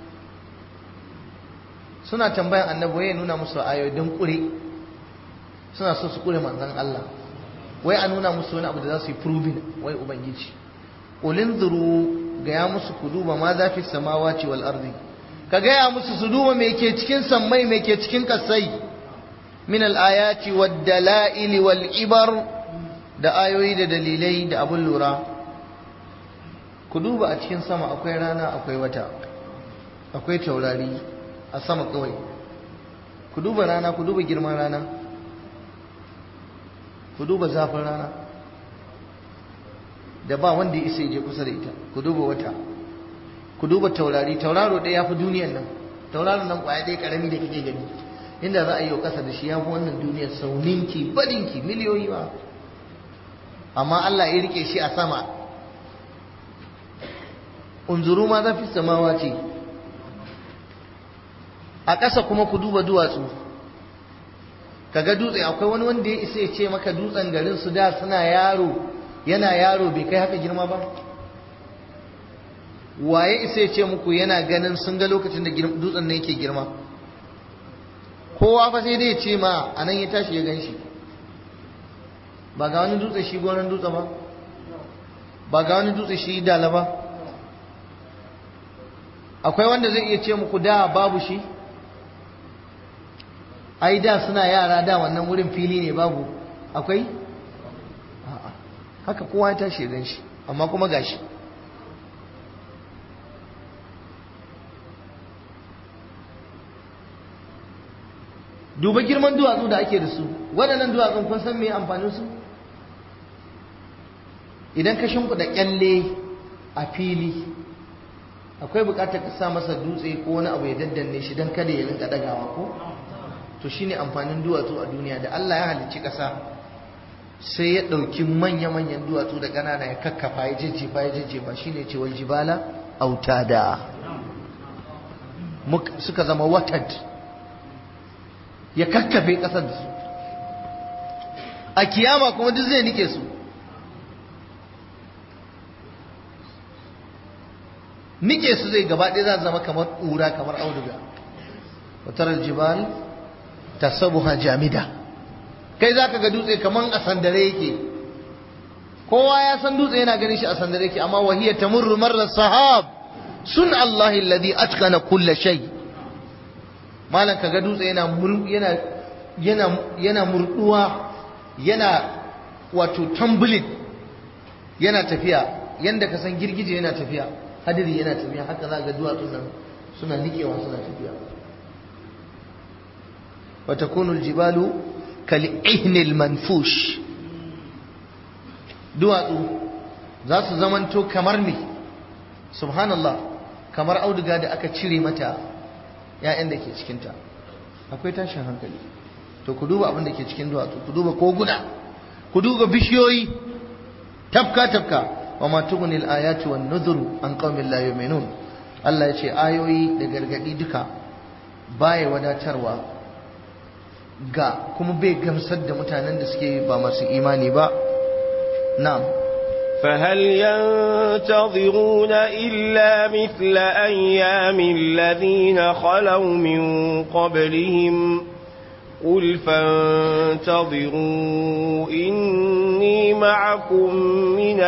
suna tambayan annabi ya nuna musu ayoyi don ƙure suna so su ƙure manzan Allah wai a nuna musu wani abu da za su yi proving wai ubangiji ulin zuru gaya musu ku duba ma za fi samawaci wal ardi ka gaya musu su duba me ke cikin sammai me ke cikin kasai min al ayati wad dalail wal ibar da ayoyi da dalilai da abun lura ku duba a cikin sama akwai rana akwai wata akwai taurari a sama kawai ku duba rana ku duba girman rana ku duba zafin rana da ba wanda ya isa je kusa da ita ku duba wata ku duba taurari tauraro ɗaya ya fi duniyan nan tauraron nan ƙwaya ɗaya ƙarami da kike gani inda za a yi wa ƙasa da shi ya fi wannan duniyar sauninki badinki miliyoyi ba amma Allah ya rike shi a sama unzuru ma za fi samawa ce a ƙasa kuma ku duba duwatsu kaga dutse akwai wani wanda ya isa ya ce maka dutsen garin su da suna yaro yana yaro bai kai haka girma ba waye isa ya ce muku yana ganin sun ga lokacin da dutsen ne yake girma kowa fa sai dai ya ce ma a nan ya tashi ya gan shi ba ga wani dutse shi gonan dutse ba ba ga wani dutse shi dala ba akwai wanda zai iya ce muku da babu shi ai da suna yara da wannan wurin fili ne babu akwai a'a haka kowa ya tashi gan shi amma kuma gashi duba girman duwatsu da ake da su waɗannan duwatsun kun san me amfanin su idan ka shimfiɗa kyalle a fili akwai buƙatar ka sa masa dutse ko wani abu ya daddanne shi don kada ya rinka ɗagawa ko to shine amfanin duwatsu a duniya da Allah ya halicci ƙasa sai ya ɗauki manya-manyan duwatsu da ƙanana ya kakkafa ya jejjefa ya jejjefa shine ce wal jibala autada suka zama watad ya kakkafe ƙasar da su a kiyama kuma duk zai nike su nike su zai gaba ɗaya za zama kamar ƙura kamar auduga watarar jibal tasabuha jamida kai zaka ga dutse kaman a sandare yake kowa ya san dutse yana ganin shi a sandare yake amma wahiya tamurru marra sahab sun Allah alladhi atqana kull shay malan kaga dutse yana yana yana yana murduwa yana wato tumbling yana tafiya yanda ka san girgije yana tafiya hadiri yana tafiya haka za ga duwatsun nan suna nikewa suna tafiya wa takunu aljibalu kal ihnil manfush duwatsu za su zamanto kamar me subhanallah kamar auduga da aka cire mata ‘ya'yan da ke cikinta akwai tashin hankali to ku duba abin da ke cikin duwatsu ku duba koguna ku duba bishiyoyi tafka tafka wa ma tughnil ayati wan nuzuru an qaumin la yu'minun Allah ya ce ayoyi da gargadi duka baya wadatarwa ga kuma bai gamsar da mutanen da suke ba masu imani ba na'am فهل ينتظرون إلا مثل أيام الذين خلوا من قبلهم قل فانتظروا إني معكم من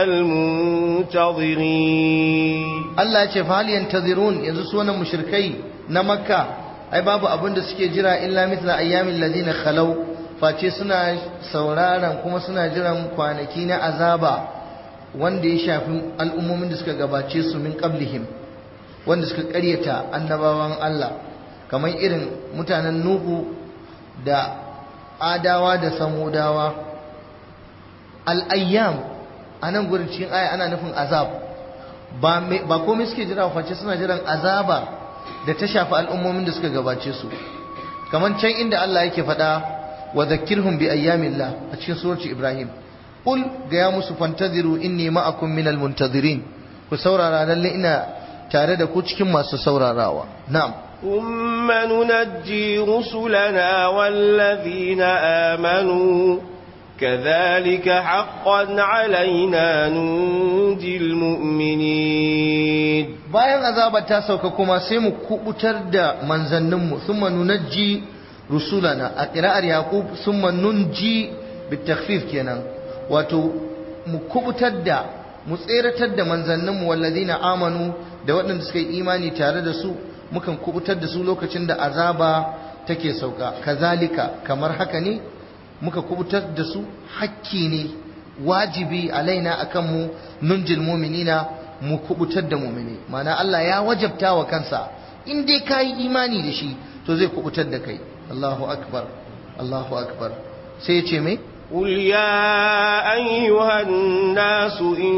المنتظرين Allah ce fa hal yantazirun yanzu su wannan mushrikai na Makka ai babu abin da suke jira illa mithla ayyamin ladina khalau face suna sauraron kuma suna jiran kwanaki na azaba wanda ya shafi al'ummomin da suka gabace su min qablihim wanda suka ƙaryata annabawan Allah kamar irin mutanen Nuhu da Adawa da Samudawa al-ayyam anan gurin cikin aya ana nufin azab ba komai suke jira face suna jiran azaba da ta shafi al'ummomin da suka gabace su kamar can inda Allah yake faɗa wa zakkirhum bi ayyamillah a cikin surati Ibrahim qul ga ya musu fantaziru inni ma'akum minal muntazirin ku saurara lalle ina tare da ku cikin masu saurarawa na'am ثم ننجي رسلنا والذين آمنوا كذلك حقا علينا ننجي المؤمنين bayan azabar ta sauka kuma sai mu kubutar da manzanninmu thumma nunajji rusulana a qira'ar yaqub thumma nunji bitakhfif kenan wato mu kubutar da mu tseratar da manzanninmu walladina amanu da waɗanda suka yi imani tare da su mukan kubutar da su lokacin da azaba take sauka kazalika kamar haka ne muka kubutar da su hakki ne wajibi alaina akan mu nunjil mu'minina mu kubutar da mu'mini mana Allah ya wajabta wa kansa in dai kai imani da shi to zai kubutar da kai Allahu akbar Allahu akbar sai ya ce me قل يا أيها الناس إن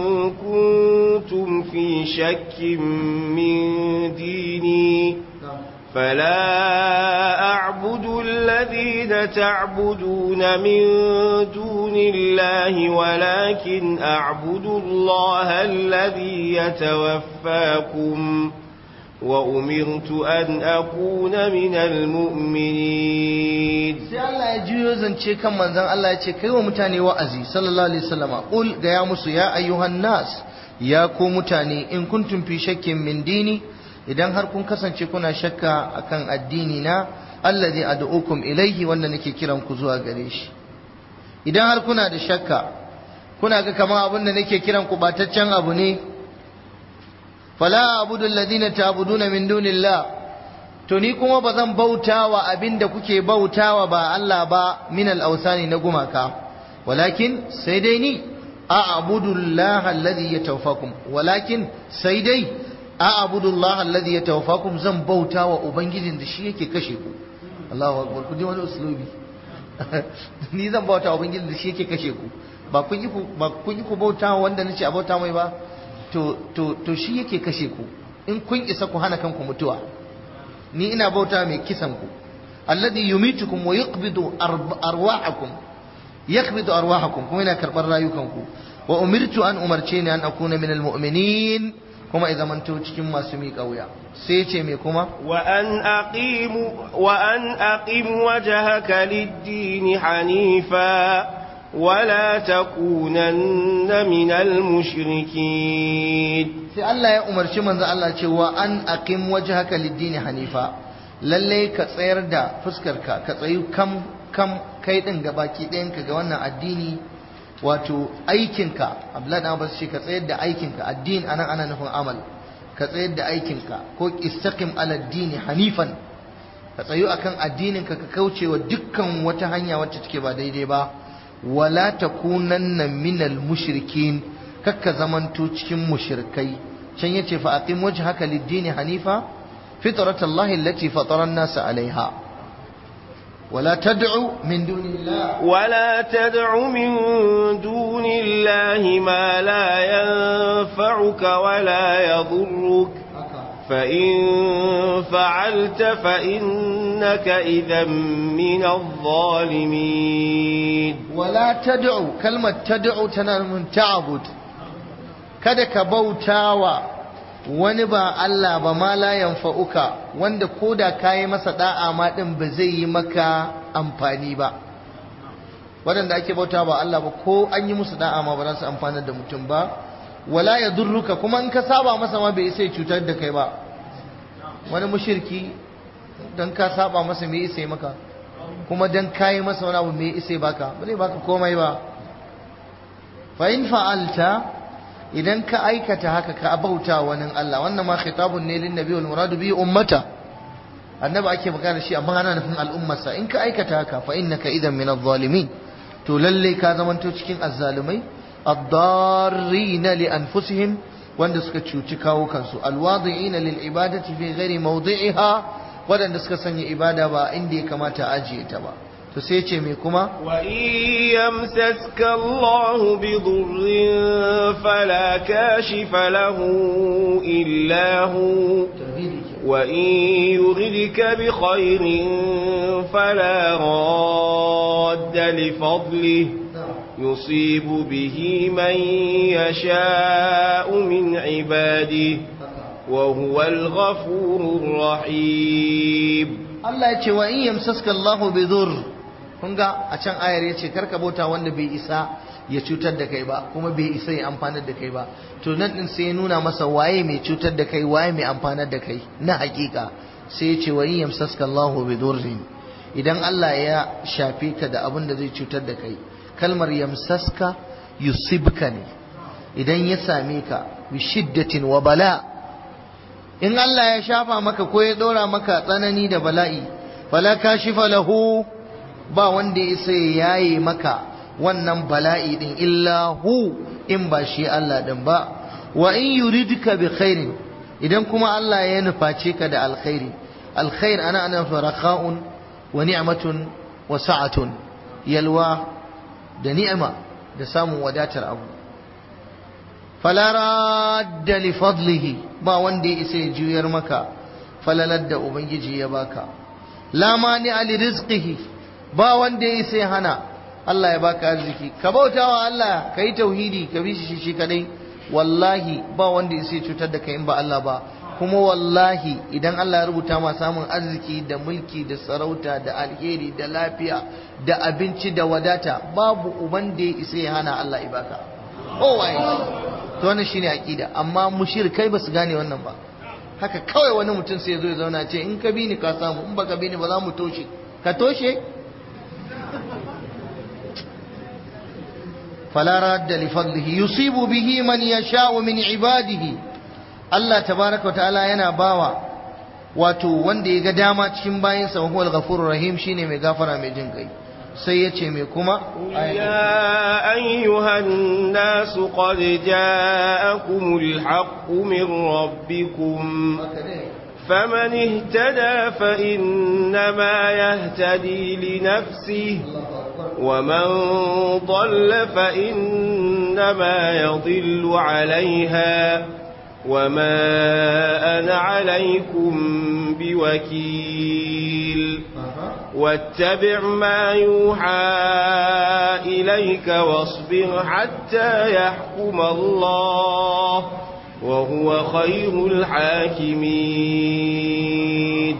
كنتم في شك من ديني فلا أعبد الذين تعبدون من دون الله ولكن أعبد الله الذي يتوفاكم وأمرت أن أكون من المؤمنين sai Allah ya juyo zance kan manzon Allah ya ce kai wa mutane wa'azi sallallahu alaihi wasallama qul ga ya musu ya ayyuhan nas ya ku mutane in kuntum fi shakkin min dini idan har kun kasance kuna shakka akan addini na allazi ad'ukum ilaihi wanda nake kiran ku zuwa gare shi idan har kuna da shakka kuna ga kamar abin da nake kiran ku bataccen abu ne fala abudu alladhina ta'buduna min dunillah to ni kuma ba zan bautawa abinda kuke bautawa ba Allah ba min al-awsani na gumaka walakin sai dai ni a'budu Allah alladhi yatawaffakum walakin sai dai a'budu Allah alladhi yatawaffakum zan bautawa ubangijin da shi yake kashe ku Allahu akbar ku ji wani uslubi ni zan bautawa ubangijin da shi yake kashe ku ba kun yi ku ba kun yi ku bautawa wanda nace a bauta mai ba to to to shi yake kashe ku in kun isa ku hana kanku mutuwa ni ina bauta mai kisan ku alladhi yumitukum wa yuqbidu arwahakum yaqbidu arwahakum kuma yana karbar rayukanku wa umirtu an umarce ni an akuna min almu'minin kuma idan manto cikin masu miƙa wuya sai ya ce me kuma wa an aqimu wa an aqim wajhaka lid-din hanifa ولا تكونن من المشركين sai Allah ya umarci manzo Allah cewa an aqim wajhaka lid-din hanifa lalle ka tsayar da fuskarka ka tsayu kam kam kai din gabaki ɗayan ka ga wannan addini wato aikinka Abdullahi dan Abbas ce ka tsayar da aikinka addini anan ana nufin amal ka tsayar da aikinka ko istaqim ala ad-din hanifan ka tsayu akan addininka ka kaucewa dukkan wata hanya wacce take ba daidai ba wala takunanna minal mushrikin kakka zamanto cikin mushrikai can yace fa aqim wajhaka lid-din hanifa fitratallahi allati fatara an-nas 'alayha ولا تدع من دون الله ولا تدع من دون الله ما لا ينفعك ولا يضرك فإن فعلت فإنك إذا من الظالمين ولا تدع كلمة تدع تنال من تعبد kada ka bautawa wani ba Allah ba ma la yanfa'uka wanda koda kayi masa da'a ma din ba zai yi maka amfani ba waɗanda ake bauta ba Allah ba ko an yi musu da'a ma ba za su amfanar da mutum ba wala yadurruka kuma in ka saba masa ma bai isa cutar da kai ba wani mushriki dan ka saba masa me isa maka kuma dan kayi masa wani abu me isa baka ba zai baka komai ba fa in fa'alta idan ka aikata haka ka bauta wani Allah wannan ma khitabun ne lin nabi wal muradu bi ummata annabi ake magana shi amma ana nufin al'ummarsa in ka aikata haka fa innaka idan min adh-dhalimin to lalle ka zamanto cikin azzalumai ad-darrina li anfusihim wanda suka cuci kawo kansu alwadi'ina lil ibadati fi ghairi mawdi'iha wadanda suka sanya ibada ba inda ya kamata a ajiye ta ba to sai ce me kuma wa yamsaska Allahu bi dhurrin fala kashifa lahu illa hu wa in yuridka bi khairin fala radda li fadlihi يصيب به من يشاء من عباده وهو الغفور الرحيم الله يتي وإن يمسسك الله بذر kunga a can ayar ya ce karka bauta wanda bai isa ya cutar da kai ba kuma bai isa ya amfanar da kai ba to nan din sai ya nuna masa waye mai cutar da kai waye mai amfanar da kai na hakika sai ya ce wa in yamsaska Allahu bi dhurrin idan Allah ya shafe ka da abin da zai cutar da kai kalmar yamsaska yusibka ne idan ya same ka bi shiddatin wa bala in Allah ya shafa maka ko ya dora maka tsanani da bala'i fala kashifa lahu ba wanda ya sai yaye maka wannan bala'i din illa hu in ba shi Allah din ba wa in yuridka bi khairin idan kuma Allah ya nuface ka da alkhairi alkhair ana ana faraka'un wa ni'matun wa sa'atun yalwa da ni'ima da samun wadatar abu fala radda li fadlihi ba wanda ya isa ya juyar maka falalar da ubangiji ya baka la mani ali rizqihi ba wanda ya isa ya hana Allah ya baka arziki ka bautawa Allah ka yi tauhidi ka bi shi shi kadai wallahi ba wanda ya isa ya cutar da kai in ba Allah ba kuma wallahi idan Allah ya rubuta ma samun arziki da mulki da sarauta da alheri da lafiya da abinci da wadata babu uban da ya isa ya hana Allah ibaka kowaye to wannan shine aqida amma mushrikai ba su gane wannan ba haka kawai wani mutum sai ya zo ya zauna ce in ka bi ni ka samu in baka bi ni ba za mu toshe ka toshe fala radda li fadlihi yusibu bihi man yasha'u min ibadihi Allah tabaraka wa ta'ala yana bawa wato wanda ya ga dama cikin bayinsa wa huwal ghafurur rahim shine mai gafara mai jin kai sai ya ce mai kuma يا أيها الناس قد جاءكم الحق من ربكم فمن اهتدى فإنما يهتدي لنفسه ومن ضل فإنما يضل عليها وما أنا عليكم بوكيل واتبع ما يوحى إليك واصبر حتى يحكم الله وهو خير الحاكمين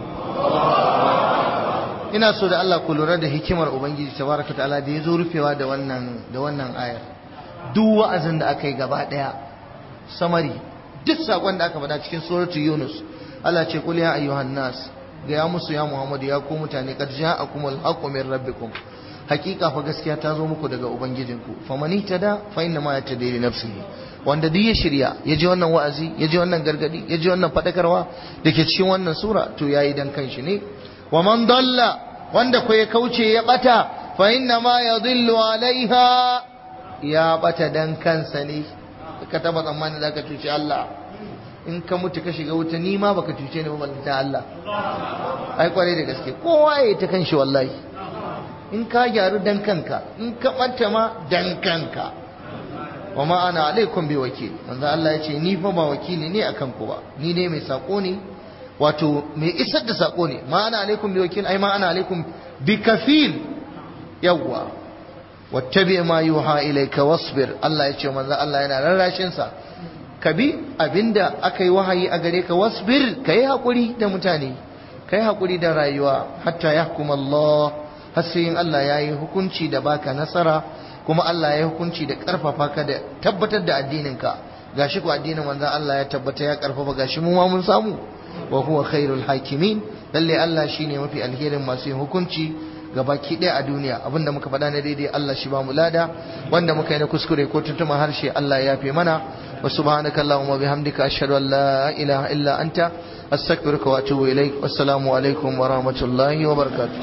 ina so da Allah ku lura da hikimar ubangiji tabaraka ta'ala da ya zo rufewa da wannan da wannan ayar duk wa'azin da aka yi gaba daya samari duk sakon da aka faɗa cikin suratu yunus Allah ce kul ya ayyuhan nas ga ya musu ya muhammadu ya ku mutane qad ja'akumul haqqu min rabbikum hakika fa gaskiya ta zo muku daga ubangijinku famani tada fa inna ma yatadi li nafsihi wanda duk ya shirya ya ji wannan wa'azi ya ji wannan gargadi ya ji wannan fadakarwa da ke cikin wannan sura to yayi dan kanshi ne wa man dalla wanda ko ya kauce ya bata fa inna ma yadhillu alaiha ya bata dan kansa ne ka taba tsammani zaka cuci Allah in ka mutu ka shiga wuta ni ma baka cuce ni ba ballanta Allah ai kwarai da gaske kowa ya ta kanshi wallahi in ka gyaru dan kanka in ka bata ma dan kanka wa ma ana alaikum bi wakil manzo Allah ya ce ni fa ba wakili ne akan ku ba ni ne mai sako ne wato mai isar da sako ne ma ana alaikum bi wakil ai ma ana alaikum bi kafil yawwa wattabi ma yuha ilayka wasbir Allah ya ce manzo Allah yana rarrashin sa ka bi abinda aka yi wahayi a gare ka wasbir kai hakuri da mutane kai hakuri da rayuwa hatta yahkum Allah har sai in Allah yayi hukunci da baka nasara kuma Allah ya hukunci da karfafa ka da tabbatar da addinin ka gashi ko addinin manzo Allah ya tabbata ya karfafa gashi mu ma mun samu wa huwa khairul hakimin lalle Allah shine mafi alherin masu yin hukunci gabaki ɗaya a duniya abinda muka faɗa na daidai Allah shi ba mu lada wanda muka yi na kuskure ko tuntuma harshe Allah ya yafe mana wa subhanaka allahumma bihamdika ashhadu an la ilaha illa anta astaghfiruka wa atubu ilaik wassalamu alaikum wa rahmatullahi wa barakatuh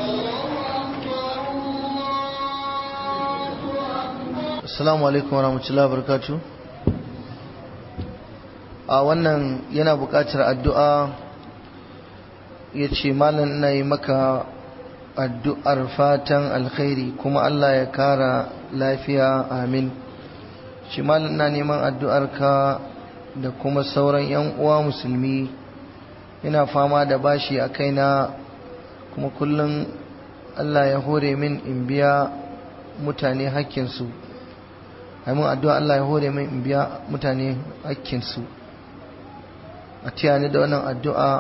assalamu alaikum wa rahmatullahi wa barakatuh a wannan yana buƙatar addu'a ya ce malam ina yi maka addu'ar fatan alkhairi kuma Allah ya kara lafiya amin shi malam ina neman addu'ar ka da kuma sauran ‘yan uwa musulmi ina fama da bashi a kaina kuma kullum Allah ya hore min in biya mutane hakkinsu mun addu'a Allah ya hore min in biya mutane hakkinsu a tiyani da wannan addu'a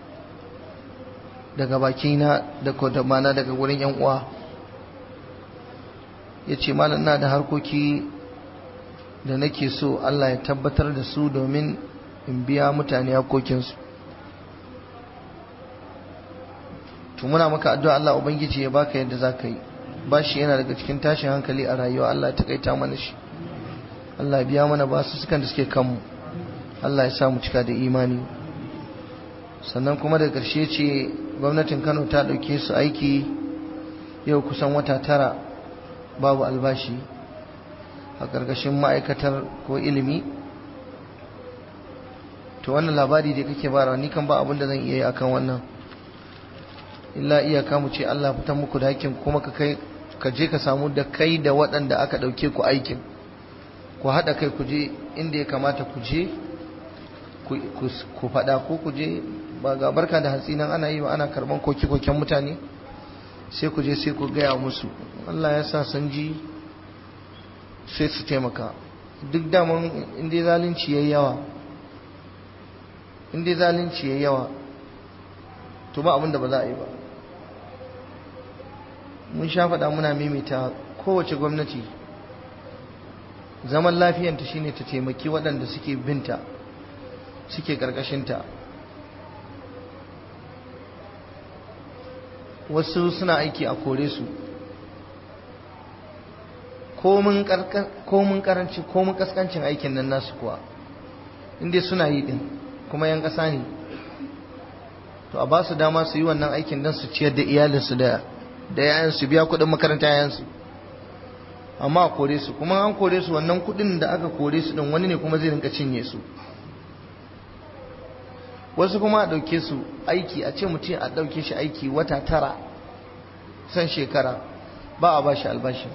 daga bakina da kodamana daga wurin yan uwa ya ce malam na da harkoki da nake so Allah ya tabbatar da su domin in biya mutane hakokinsu to muna maka addu'a Allah ubangiji ya baka yadda za ka yi ba shi yana daga cikin tashin hankali a rayuwa Allah ta kaita mana shi Allah biya mana ba su sukan da suke kanmu Allah ya sa mu cika da imani sannan kuma da ƙarshe ce gwamnatin Kano ta ɗauke su aiki yau kusan wata tara babu albashi a ƙarƙashin ma'aikatar ko ilimi to wannan labari da kake bara ni kan ba abin da zan iya yi akan wannan illa iyaka mu ce Allah fitan muku da hakkin kuma ka kai ka je ka samu da kai da waɗanda aka ɗauke ku aikin ku haɗa kai ku je inda ya kamata ku je ku faɗa ko ku je ba ga barka da hatsi nan ana yi ba ana karɓan koke-koken mutane sai ku je sai ku gaya musu Allah ya sa san ji sai su taimaka duk daman inda zalunci ya yawa inda zalunci ya yawa to ba abin da ba za a yi ba mun sha faɗa muna mimita kowace gwamnati zaman lafiyanta shine ta taimaki waɗanda suke binta suke ƙarƙashinta wasu suna aiki a kore su komin karanci komin kaskancin aikin nan nasu kuwa inda suna yi din kuma yan ƙasa ne to a ba su dama su yi wannan aikin don su ciyar da iyalinsu da da yayansu biya kuɗin makaranta yayansu amma a kore su kuma an kore su wannan kuɗin da aka kore su din wani ne kuma zai rinka cinye su wasu kuma a ɗauke su aiki a ce mutum a ɗauke shi aiki wata tara san shekara ba a ba shi albashi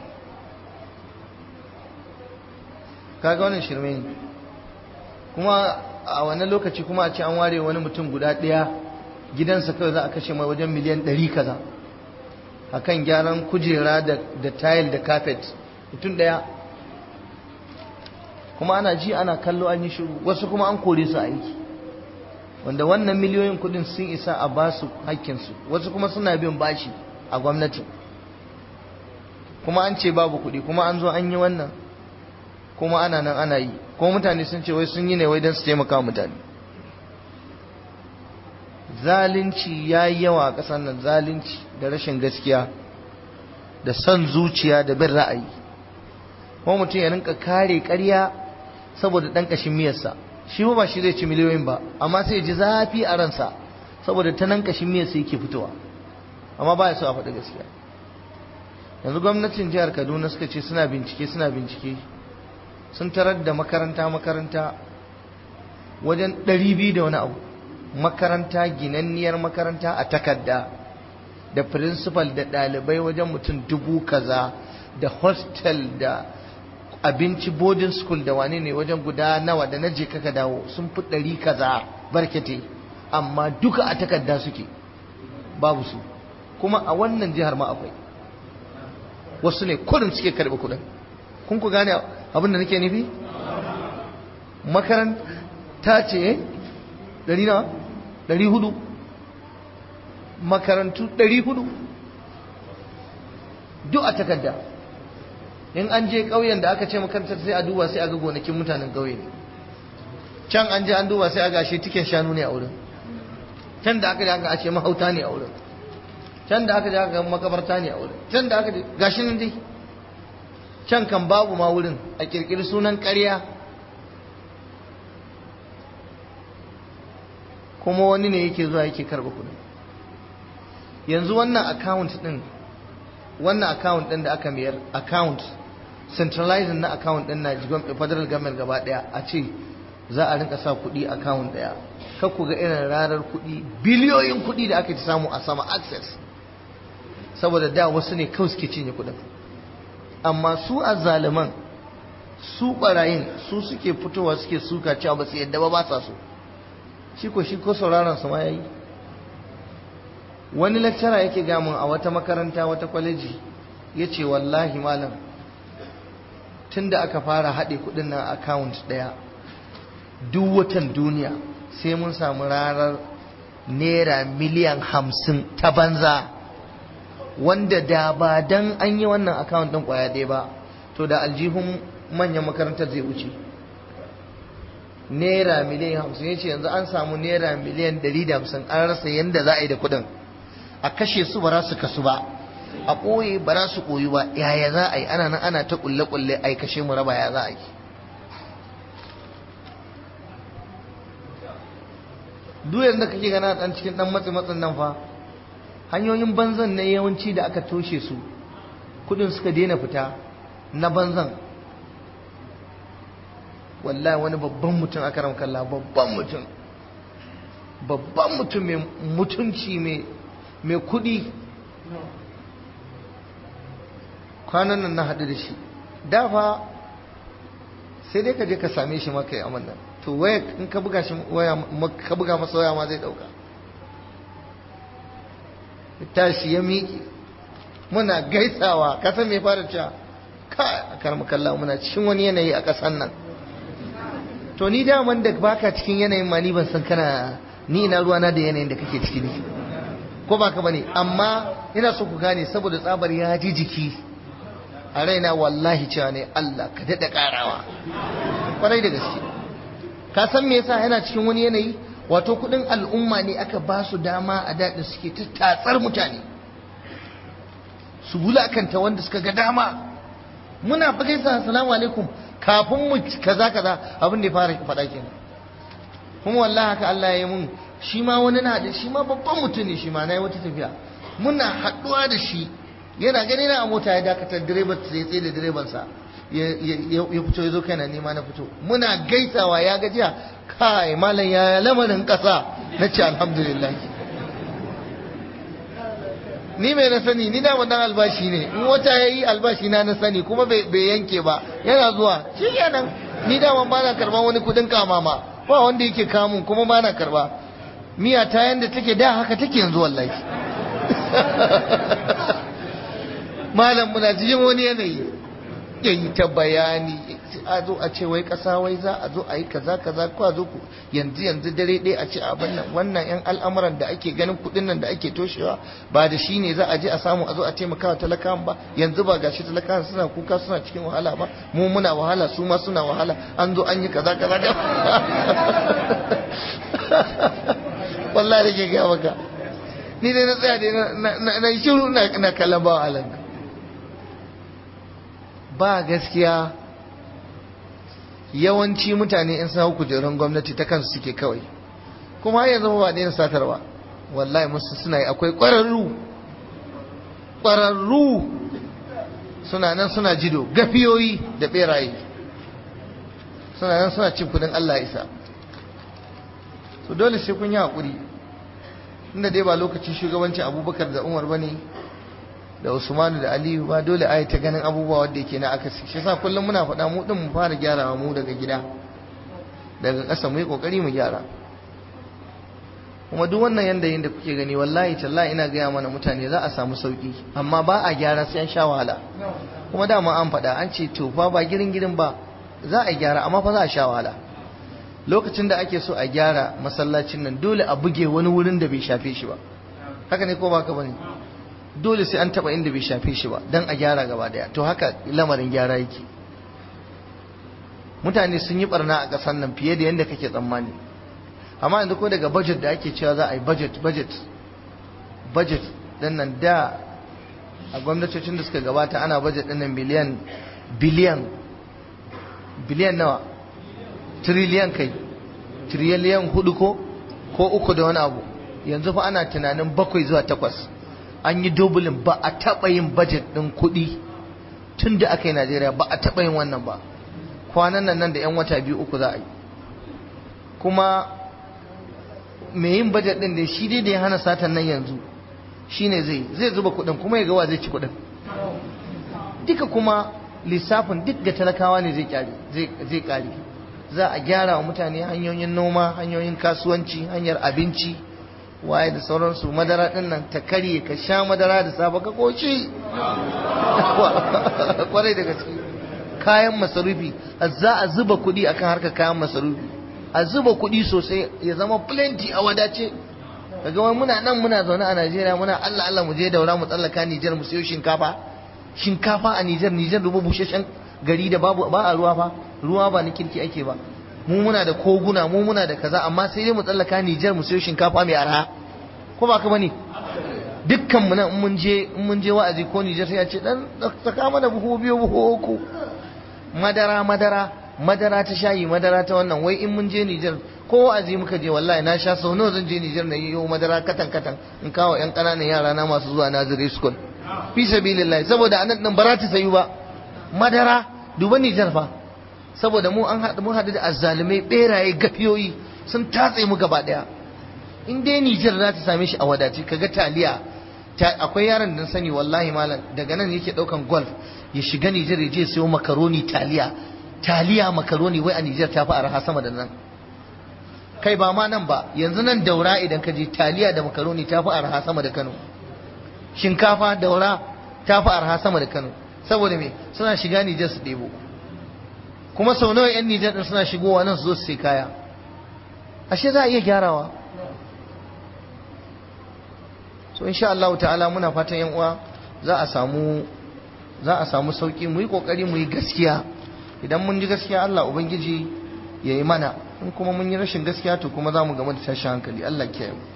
kaga wannan shirme ne kuma a wannan lokaci kuma a ce an ware wani mutum guda ɗaya gidansa kawai za a kashe mai wajen miliyan ɗari kaza a kan gyaran kujera da tayil da kafet mutum ɗaya kuma ana ji ana kallo an yi shiru wasu kuma an kore su aiki wanda wannan miliyoyin kudin sun isa a ba su hakkinsu wasu kuma suna bin bashi a gwamnati kuma an ce babu kuɗi kuma an zo an yi wannan kuma ana nan ana yi kuma mutane sun ce wai sun yi ne wai don su taimaka mutane zalunci ya yi yawa a ƙasar nan zalunci da rashin gaskiya da son zuciya da bin ra'ayi kuma mutum ya rinka kare ƙarya saboda ɗan ƙashin miyarsa shi ba shi zai ci miliyoyin ba amma sai ji zafi a ransa saboda ta nan kashin miyar sai yake fitowa amma ba ya so a faɗi gaskiya yanzu gwamnatin jihar kaduna suka ce suna bincike suna bincike sun tarar da makaranta makaranta wajen 200 da wani abu makaranta ginanniyar makaranta a takarda da principal da ɗalibai wajen mutum dubu kaza da hostel da abinci boarding school da wane ne wajen guda nawa da na je kaka dawo sun fi ɗari kaza barkete amma duka a takarda suke babu su kuma a wannan jihar ma akwai wasu ne kudin suke karɓi kudin kun ku gane abin da nake nufi makaranta ce ɗari nawa ɗari hudu makarantu ɗari hudu duk a takarda in an je ƙauyen da aka ce makarantar sai a duba sai a ga gonakin mutanen ƙauye ne can an je an duba sai a ga shi tiken shanu ne a wurin can da aka je aka ce mahauta ne a wurin can da aka je aka makabarta ne a wurin can da aka je gashi nan dai can kan babu ma wurin a kirkiri sunan ƙarya kuma wani ne yake zuwa yake karɓa kuɗi yanzu wannan account ɗin wannan account ɗin da aka mayar account centralizing na account ɗin na federal government gaba ɗaya a ce za a rinka sa kuɗi account ɗaya kar ku ga irin rarar kuɗi biliyoyin kuɗi da aka ci samu a sama access saboda da wasu ne kawai suke cinye kuɗin amma su azzaliman su ɓarayin su suke fitowa suke suka cewa ba su yadda ba ba sa so shi ko shi ko sauraron su ma yayi wani lecturer yake gamun a wata makaranta wata kwaleji ya ce wallahi malam tun da aka fara haɗe kuɗin nan account ɗaya duk watan duniya sai mun samu ranar naira miliyan hamsin ta banza wanda da ba dan an yi wannan account ɗin ƙwaya ɗaya ba to da aljihun manyan makarantar zai wuce naira miliyan hamsin ya ce yanzu an samu naira miliyan ɗari da hamsin an rasa yadda za a yi da kuɗin a kashe su ba za su kasu ba a ɓoye ba za su ɓoyi ba yaya za a yi ana nan ana ta ƙulle-ƙulle a yi kashe mu raba ya za a yi duk yadda kake gana ɗan cikin ɗan matsi matsin nan fa hanyoyin banzan na yawanci da aka toshe su kuɗin suka daina fita na banzan wallahi wani babban mutum aka ramkalla babban mutum babban mutum mai mutunci mai mai kudi kwanan nan na haɗu da shi dafa sai dai ka je ka same shi maka yi amannan to waya in ka buga shi waya ka buga masa waya ma zai ɗauka tashi ya miƙe muna gaisawa ka san me fara cewa ka a karmu kalla muna cikin wani yanayi a ƙasan nan to ni daman da baka cikin yanayin ma ni ban san kana ni ina ruwana da yanayin da kake ciki ne ko ba ka bane amma ina so ku gane saboda tsabar ya ji jiki a raina wallahi cewa ne Allah ka daɗa ƙarawa kwarai da gaske ka san me yasa yana cikin wani yanayi wato kuɗin al'umma ne aka ba su dama a daɗin suke ta tatsar mutane su wulakanta wanda suka ga dama muna fa gaisa assalamu alaikum kafin mu kaza kaza abin da ya fara faɗa kenan kuma wallahi haka Allah ya yi mun shi ma wani na da shi ma babban mutum ne shi ma na yi wata tafiya muna haɗuwa da shi yana gani na a mota ya dakatar direban sai tsaye da direbansa ya fito ya zo kaina nema na fito muna gaisawa ya gajiya kai malam ya lamarin ƙasa na ce alhamdulillah ni mai na sani ni da wannan albashi ne in wata ya yi albashi na na sani kuma bai yanke ba yana zuwa shi kenan ni daman ba na karɓar wani kuɗin kamama ba wanda yake kamun kuma ba na karɓa miya ta yanda take da haka take yanzu wallahi malam muna cikin wani yanayi yayi ta bayani a zo a ce wai kasa wai za a zo a yi kaza kaza ko a zo ku yanzu yanzu dare ɗaya a ce abin nan wannan yan al'amuran da ake ganin kuɗin nan da ake toshewa ba da shi ne za a je a samu a zo a taimaka wa talakawan ba yanzu ba gashi talakawan suna kuka suna cikin wahala ba mu muna wahala su ma suna wahala an zo an yi kaza kaza da wallahi da ke gaya maka ni dai na tsaya dai na yi shiru na kallon bawa alanka ba gaskiya yawanci mutane in sa kujerun gwamnati ta kansu suke kawai kuma har yanzu ba daina satarwa wallahi musu suna yi akwai ƙwararru ƙwararru suna nan suna jido gafiyoyi da beraye suna nan suna cin kudin Allah isa so dole sai kun yi haƙuri inda dai ba lokacin shugabancin abubakar da umar ba ne da usmanu da aliyu ba dole a yi ta ganin abubuwa wadda yake na akasi shi sa kullum muna faɗa mu ɗin mu fara gyarawa mu daga gida daga ƙasa mu yi ƙoƙari mu gyara kuma duk wannan yanda da kuke gani wallahi tallahi ina gaya mana mutane za a samu sauki amma ba a gyara sai an sha wahala kuma dama an faɗa an ce to fa ba girin girin ba za a gyara amma fa za a sha wahala lokacin da ake so a gyara masallacin nan dole a buge wani wurin da bai shafe shi ba haka ne ko ba ka bane dole sai an taba inda bai shafe shi ba dan a gyara gaba daya to haka lamarin gyara yake mutane sun yi barna a ƙasar nan fiye da yadda kake tsammani amma yanzu ko daga budget da ake cewa za a yi budget budget budget din nan da a gwamnatocin da suka gabata ana budget din nan miliyan biliyan biliyan nawa triliyan kai triliyan hudu ko ko uku da wani abu yanzu fa ana tunanin bakwai zuwa takwas an yi dubulin ba a taɓa yin budget ɗin kuɗi tun da aka yi najeriya ba a taɓa yin wannan ba kwanan nan nan da 'yan wata biyu uku za a yi kuma mai yin budget ɗin da shi dai da ya hana satan nan yanzu shi ne zai zai zuba kuɗin kuma ya gawa zai ci kuɗin duka kuma lissafin duk ga talakawa ne zai ƙare za a gyara wa mutane hanyoyin noma hanyoyin kasuwanci hanyar abinci waye da sauransu madara din nan ta karye ka sha madara da safe ka koci kwarai da gaske kayan masarufi za a zuba kuɗi akan harkar kayan masarufi a zuba kuɗi sosai ya zama plenty a wadace daga wani muna nan muna zaune a Najeriya muna Allah Allah mu je daura mu tsallaka Nijar mu sayo shinkafa shinkafa a Nijar Nijar rubu busheshen gari da babu ba a ruwa fa ruwa ba na kirki ake ba mu muna da koguna mu muna da kaza amma sai dai mu tsallaka Nijar mu sayo shinkafa mai arha ko ba ka bane dukkan mu nan in mun je in mun je wa'azi ko Nijar sai ya ce dan saka mana buhu biyu buhu uku madara madara madara ta shayi madara ta wannan wai in mun je Nijar ko wa'azi muka je wallahi na sha sau nawa zan je Nijar na yi madara katan katan in kawo yan kananan yara na masu zuwa Nazare school fi sabilillah saboda anan din ba za ta sayu ba madara duba Nijar fa saboda mu an haɗu mun haɗu da azzalumai beraye gafiyoyi sun tatse mu gaba ɗaya in dai Nijar za ta same shi a wadace kaga taliya akwai yaron da sani wallahi malam daga nan yake ɗaukan golf ya shiga Nijar ya je sayo makaroni taliya taliya makaroni wai a Nijar ta fi arha sama da nan kai ba ma nan ba yanzu nan daura idan ka je taliya da makaroni ta fi arha sama da Kano shinkafa daura ta fi arha sama da Kano saboda me suna shiga Nijar su ɗebo kuma sau nawa 'yan Nijar ɗin suna shigowa nan su zo su sai kaya ashe za a iya gyarawa so insha Allah ta'ala muna fatan yan uwa za a samu za a samu sauki mu yi kokari mu yi gaskiya idan mun ji gaskiya Allah ubangiji ya yi mana in kuma mun yi rashin gaskiya to kuma za mu gama da tashin hankali Allah kiyaye mu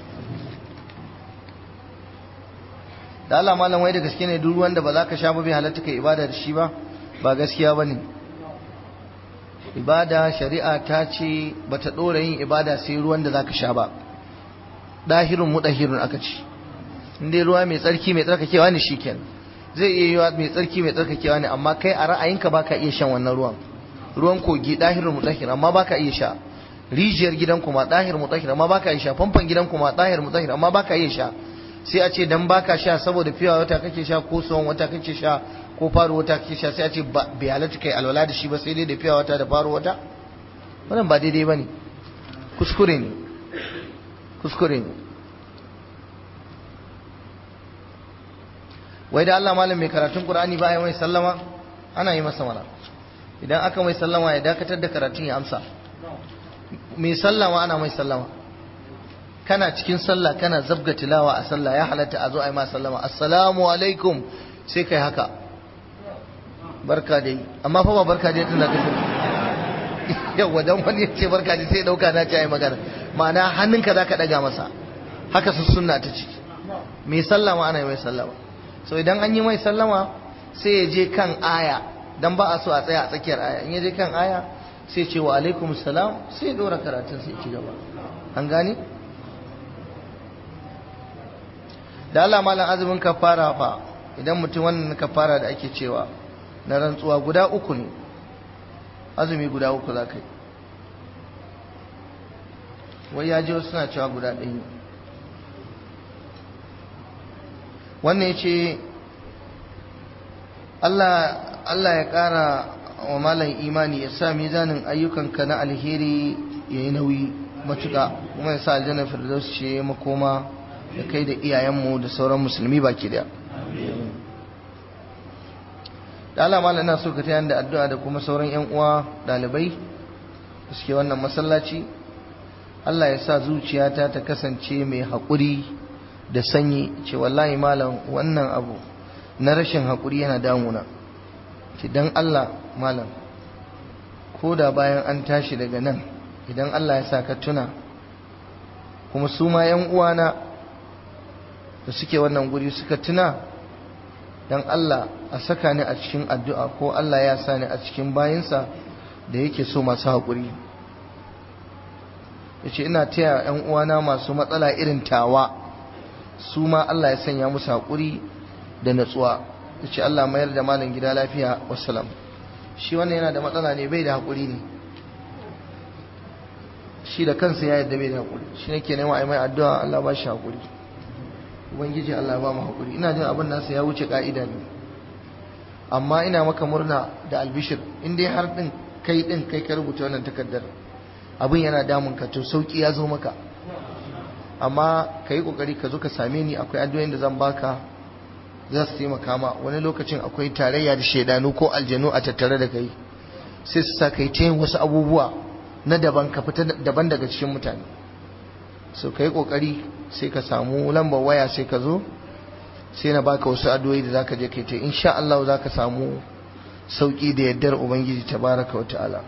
da Allah malam wai da gaske ne duk ruwan da ba za ka sha ba bai halatta kai ibada da shi ba ba gaskiya ba ne ibada shari'a ta ce ba ta ɗora yin ibada sai ruwan da za ka sha ba ɗahirun mu ɗahirun aka ce inda ruwa mai tsarki mai tsarkakewa ne shikenan zai iya yiwa mai tsarki mai tsarkakewa ne amma kai a ra'ayinka baka iya shan wannan ruwan ruwan kogi ɗahirun mu ɗahirun amma baka iya sha rijiyar gidan kuma ɗahir mu ɗahir amma baka iya sha famfon gidan kuma ɗahir mu ɗahir amma baka iya sha sai a ce dan baka sha saboda fiya wata kake sha ko son wata kake sha ko faru wata kake sha sai a ce bai halatta kai alwala da shi ba sai dai da fiya wata da faru wata wannan ba daidai bane kuskure ne kuskure ne wai da Allah malam mai karatun Qur'ani ba ya mai sallama ana yi masa mana idan aka mai sallama ya dakatar da karatun ya amsa mai sallama ana mai sallama kana cikin sallah kana zabga tilawa a sallah ya halatta a zo a yi ma sallama assalamu alaikum sai kai haka barka dai amma fa ba barka dai tun da kake yawa dan wani ya ce barka dai sai dauka na ce ai magana ma'ana hannunka zaka daga masa haka su sunna ta ce mai sallama ana yi mai sallama so idan an yi mai sallama sai ya je kan aya dan ba a so a tsaya a tsakiyar aya in ya je kan aya sai ce wa alaikum salam sai ya dora karatun sai ci gaba an gane da Allah malam azumin kafara fa idan mutum wannan kafara da ake cewa na rantsuwa guda uku ne azumi guda uku za ka yi wai ya ji wasu suna cewa guda ɗaya ne wannan ya ce Allah ya ƙara wa malam imani ya sa mizanin ayyukanka na alheri ya yi nauyi matuƙa kuma ya sa aljanna firdaus ce makoma da kai da iyayenmu da sauran musulmi baki daya da Allah malam ina so ka ta da addu'a da kuma sauran yan uwa dalibai da suke wannan masallaci Allah ya sa zuciyata ta kasance mai haƙuri da sanyi ce wallahi malam wannan abu na rashin haƙuri yana damuna ce don Allah malam ko da bayan an tashi daga nan idan Allah ya sa ka tuna kuma su ma yan uwana da suke wannan guri suka tuna don Allah a saka ni a cikin addu'a ko Allah ya sa ni a cikin bayinsa da yake so masu haƙuri ya ce ina taya ‘yan uwana masu matsala irin tawa su ma Allah ya sanya musu haƙuri da natsuwa ya ce Allah mayar da malin gida lafiya wasalam shi wannan yana da matsala ne bai da haƙuri ne shi da kansa ya yadda bai da haƙuri shi ne ke nema a mai addu'a Allah ba shi haƙuri ubangiji Allah ba mu haƙuri ina jin abin nasa ya wuce ƙa'ida ne amma ina maka murna da albishir in dai har ɗin kai ɗin kai ka rubuta wannan takardar abin yana damun ka to sauki ya zo maka amma ka yi kokari ka zo ka same ni akwai addu'o'in da zan baka za su taimaka ma wani lokacin akwai tarayya da shaidanu ko aljanu a tattare da kai sai su sa kai yin wasu abubuwa na daban ka fita daban daga cikin mutane so ka yi kokari sai ka samu lambar waya sai ka zo sai na baka wasu addu'o'i da zaka je kai ta insha Allah zaka samu sauki da yardar ubangiji tabaraka wa ta'ala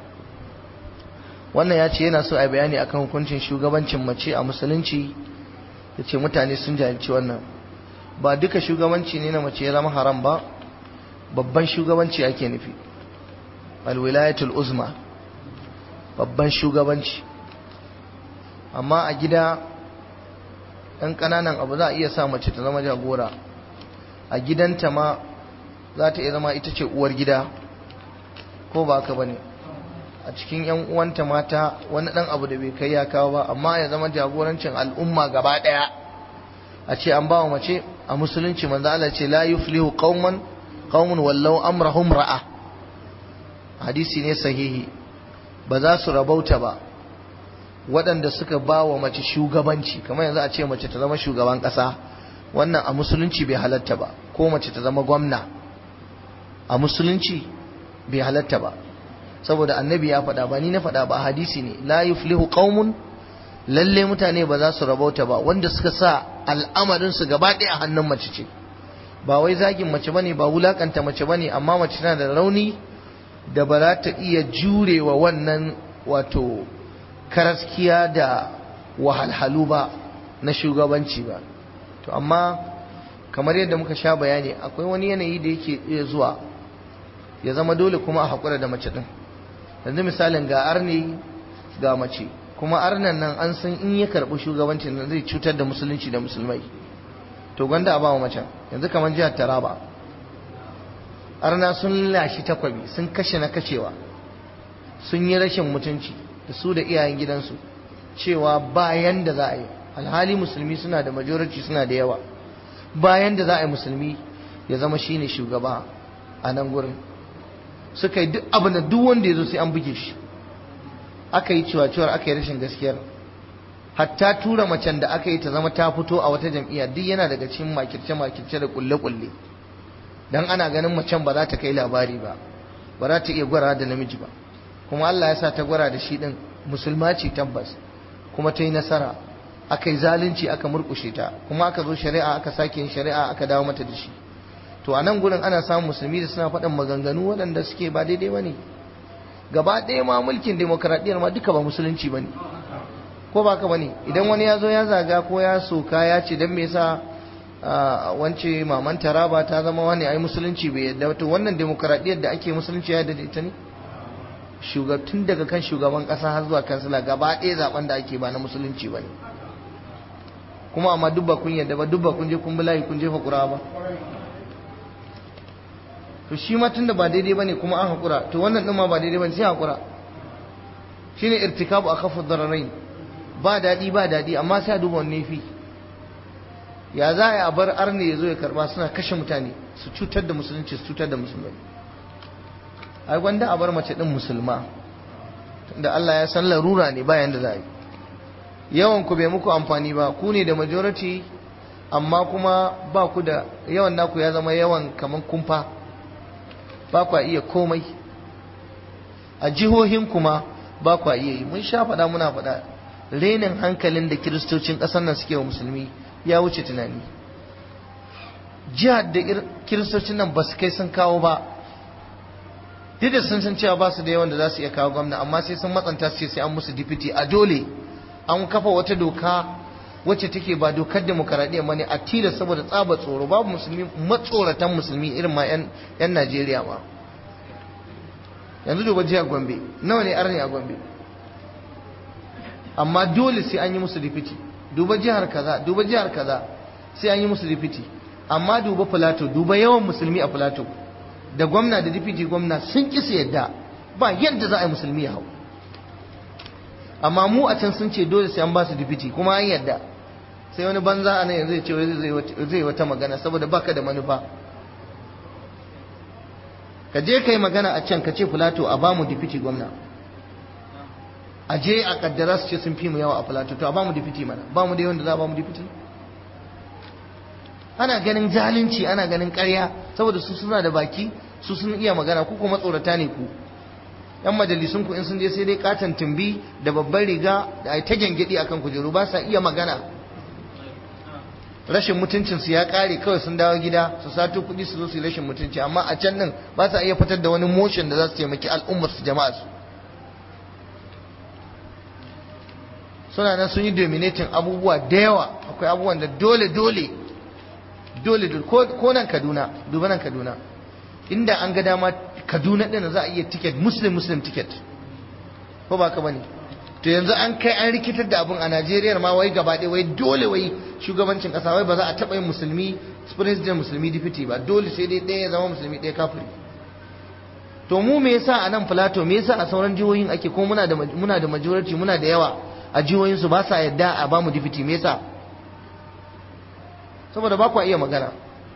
wannan ya ce yana so a bayani akan hukuncin shugabancin mace a musulunci ya ce mutane sun jahilci wannan ba duka shugabanci ne na mace ya zama haram ba babban shugabanci ake nufi alwilayatul uzma babban shugabanci amma a gida ɗan ƙananan abu za a iya sa mace ta zama jagora a gidanta ma za ta iya zama ita ce uwar gida ko ba haka ba ne a cikin yan uwanta mata wani dan abu da bai kai ya kawo ba amma ya zama jagorancin al'umma gaba daya a ce an bawa mace a musulunci manzo Allah ce la yuflihu qauman qaumun wallau amrahum ra'a hadisi ne sahihi ba za su rabauta ba waɗanda suka ba wa mace shugabanci kamar yanzu a ce mace ta zama shugaban ƙasa wannan a musulunci bai halatta ba ko mace ta zama gwamna a musulunci bai halatta ba saboda annabi ya faɗa ba ni na faɗa ba hadisi ne la yuflihu qaumun lalle mutane ba za su rabauta ba wanda suka sa al'amarin su gaba ɗaya a hannun mace ce ba wai zagin mace bane ba wulakanta mace bane amma mace tana da rauni da ba za ta iya jurewa wannan wato karaskiya da wahalhalu ba na shugabanci ba to amma kamar yadda muka sha bayani akwai wani yanayi da yake iya zuwa ya zama dole kuma a haƙura da mace ɗin yanzu misalin ga arni ga mace kuma arnan nan an san in ya karɓi shugabancin nan zai cutar da musulunci da musulmai to gwanda a ba wa macen yanzu kamar jihar taraba arna sun lashi takwabi sun kashe na kashewa sun yi rashin mutunci da su da iyayen gidansu cewa bayan da za a yi alhali musulmi suna da majority suna da yawa bayan da za a yi musulmi ya zama shine shugaba a nan gurin suka yi duk abin da duk wanda ya zo sai an buge shi aka yi cewa cewar aka yi rashin gaskiyar hatta tura macen da aka yi ta zama ta fito a wata jam'iyya duk yana daga cikin makirce makirce da kulle kulle dan ana ganin macen ba za ta kai labari ba ba za ta iya gwara da namiji ba kuma Allah ya sa ta gwara da shi din musulma ce tabbas kuma ta yi nasara aka yi zalunci aka murkushe ta kuma aka zo shari'a aka sake yin shari'a aka dawo mata da shi to a nan gurin ana samun musulmi da suna faɗin maganganu waɗanda suke ba daidai ba ne gaba ɗaya ma mulkin demokradiyyar ma duka ba musulunci ba ne ko ba ka ba ne idan wani ya zo ya zaga ko ya soka ya ce don me yasa wance maman taraba ta zama wani ai musulunci bai yadda to wannan demokradiyyar da ake musulunci ya yadda ita ne tun daga kan shugaban ƙasa har zuwa kansila gaba ɗaya zaben da ake ba na musulunci ba ne kuma amma duk ba kun yadda ba duk ba kun je kun bi layi kun jefa ƙura ba to shi ma tunda ba daidai bane kuma an hakura to wannan din ma ba daidai bane sai hakura shine irtikabu akhafu dararain ba dadi ba dadi amma sai a duba wanne fi ya za a bar arne ya zo ya karba suna kashe mutane su cutar da musulunci su cutar da musulmai ai gwanda a bar mace din musulma da Allah ya san larura ne bayan da za a yi yawan ku bai muku amfani ba ku ne da majority amma kuma ba ku da yawan naku ya zama yawan kaman kumfa ba ku iya komai a jihohin kuma ba ku iya yi mun sha faɗa muna faɗa renin hankalin da kiristocin ƙasar nan suke wa musulmi ya wuce tunani jihar da kiristocin nan ba su kai sun kawo ba duk da sun san cewa ba su da yawan da za su iya kawo gwamna amma sai sun matsanta su ce sai an musu dipiti a dole an kafa wata doka wacce take ba dokar demokaradiyya bane a tila saboda tsaba tsoro babu musulmi matsoratan musulmi irin ma yan Najeriya ba yanzu duba jihar Gombe nawa ne arni a Gombe amma dole sai an yi musu dipiti duba jihar kaza duba jihar kaza sai an yi musu dipiti amma duba Filato duba yawan musulmi a Filato da gwamna da dipiti gwamna sun ki su yadda ba yadda za a yi musulmi ya hau amma mu a can sun ce dole sai an ba su dipiti kuma an yadda sai wani banza a nan yanzu ya ce zai wata magana saboda baka da manufa ka je ka yi magana a can ka ce filato a ba mu dipiti gwamna a je a kaddara su ce sun fi mu yawa a filato to a ba mu dipiti mana ba mu da yawan da za a ba mu dipiti ana ganin zalunci ana ganin karya saboda su suna da baki su sun iya magana ku kuma tsorata ne ku yan majalisun ku in sun je sai dai katon tumbi da babban riga da ai ta gyangyaɗi akan kujeru ba sa iya magana rashin mutuncin su ya kare kawai sun dawo gida su sato kuɗi su zo su yi rashin mutunci amma a can nan ba sa iya fitar da wani motion da za su taimaki al'ummar su jama'a su suna nan sun yi dominating abubuwa da yawa akwai abubuwan da dole dole dole dole ko nan Kaduna duba nan Kaduna inda an ga dama Kaduna din za a iya ticket muslim muslim ticket ko ba ka bane to yanzu an kai an rikitar da abun a Najeriya ma wai gaba ɗaya wai dole wai shugabancin ƙasa wai ba za a taɓa yin musulmi president musulmi deputy ba dole sai dai ɗaya ya zama musulmi ɗaya kafiri to mu me yasa a nan Plateau me yasa a sauran jihohin ake ko muna da muna da majority muna da yawa a jihohin su ba sa yadda a ba mu deputy me yasa saboda ba ku iya magana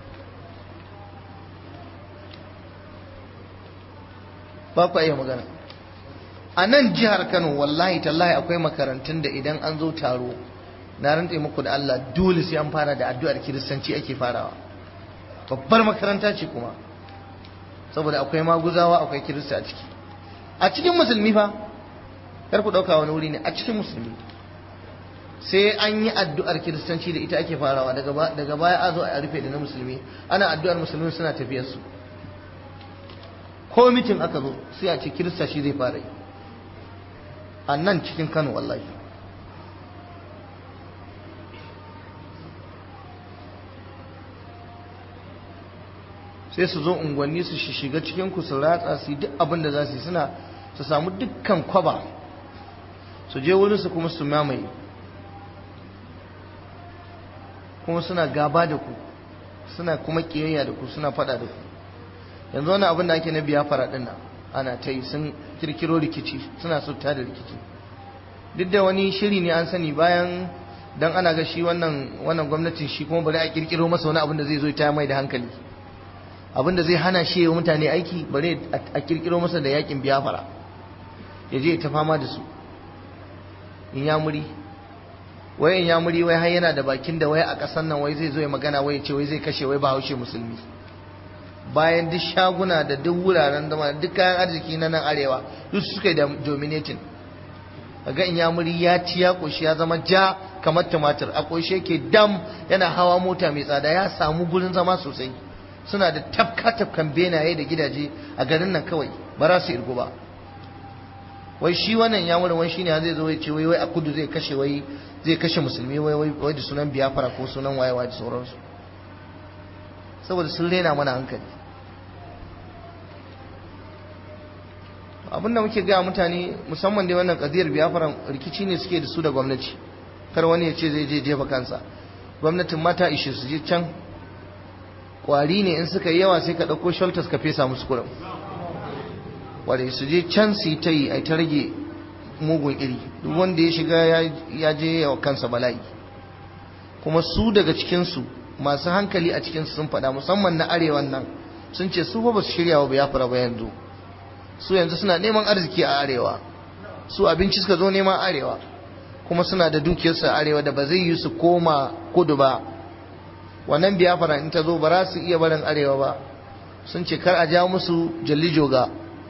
ba ku iya magana a nan jihar kano wallahi tallahi akwai makarantun da idan an zo taro na rantse muku da Allah dole sai an fara da addu'ar kiristanci ake farawa babbar makaranta ce kuma saboda akwai maguzawa akwai kirista a ciki a cikin musulmi fa kar ku dauka wani wuri ne a cikin musulmi sai an yi addu'ar kiristanci da ita ake farawa daga baya a zo a rufe da na musulmi ana addu'ar musulmi suna tafiyar su ko mitin aka zo sai a ce kirista shi zai fara yi a nan cikin kano wallahi sai su zo unguwanni su shiga cikin ku su ratsa su yi duk abin da za su yi suna su samu dukkan kwaba su je wurin su kuma su mamaye kuma suna gaba da ku suna kuma kiyayya da ku suna fada da ku yanzu wani abin da ake na biya fara din nan ana ta yi sun kirkiro rikici suna so ta da rikici duk da wani shiri ne an sani bayan dan ana ga shi wannan wannan gwamnatin shi kuma bari a kirkiro masa wani abin da zai zo ta mai da hankali abin da zai hana shi wa mutane aiki bari a kirkiro masa da yakin biyafara ya je ta fama da su in ya muri wai in ya muri wai har yana da bakin da wai a ƙasar nan wai zai zo ya magana wai ya ce wai zai kashe wai ba haushe musulmi bayan duk shaguna da duk wuraren zama duk kayan arziki na nan arewa duk suka yi da dominating ga in ya muri ya ci ya koshi ya zama ja kamar tumatir a koshe ke dam yana hawa mota mai tsada ya samu gurin zama sosai suna da tafka tafkan benaye da gidaje a garin nan kawai ba za su irgu ba wai shi wannan ya wani shine zai zo ya ce wai wai a kudu zai kashe wai zai kashe musulmi wai wai da sunan biyafara ko sunan wayewa da sauransu saboda sun rena mana hankali abinda muke gaya mutane musamman dai wannan kadiyar biyafara rikici ne suke da su da gwamnati kar wani ya ce zai je jefa kansa gwamnatin mata ishe su je can kwari ne in suka yi yawa sai ka ɗauko shelters ka fesa musu kurum wadda su je can su yi ta yi a ta rage mugun iri duk wanda ya shiga ya je yawa kansa bala'i kuma su daga cikinsu masu hankali a cikinsu sun faɗa musamman na arewan nan sun ce su ba su shirya wa ya fara ba yanzu su yanzu suna neman arziki a arewa su abinci suka zo neman arewa kuma suna da dukiyarsu a arewa da ba zai yi su koma kudu ba wannan biyafara in ta zo ba za su iya barin arewa ba sun ce kar a ja musu jalli joga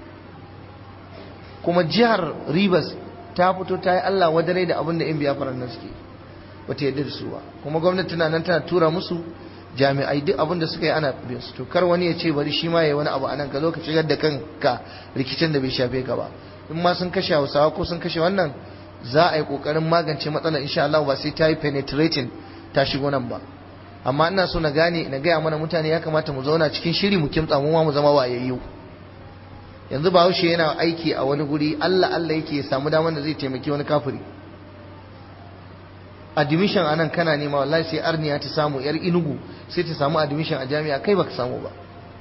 kuma jihar rivers ta fito ta yi allah wadare da abin da in biyafaran nan suke ba ta yadda da su ba kuma gwamnati tana nan tana tura musu jami'ai duk abin da suka yi ana bin su to kar wani ya ce bari shi ma ya wani abu anan ka zo ka shigar da kanka rikicin da bai shafe ka ba in ma sun kashe hausawa ko sun kashe wannan za a yi kokarin magance matsalar insha Allah ba sai ta yi penetrating ta shigo nan ba amma ina so na gane na gaya mana mutane ya kamata mu zauna cikin shiri mu kimtsa mu ma mu zama wayayyu yanzu bahaushe yana aiki a wani guri Allah Allah yake ya samu damar da zai taimaki wani kafiri admission anan kana nema wallahi sai arniya ta samu yar inugu sai ta samu admission a jami'a kai baka samu ba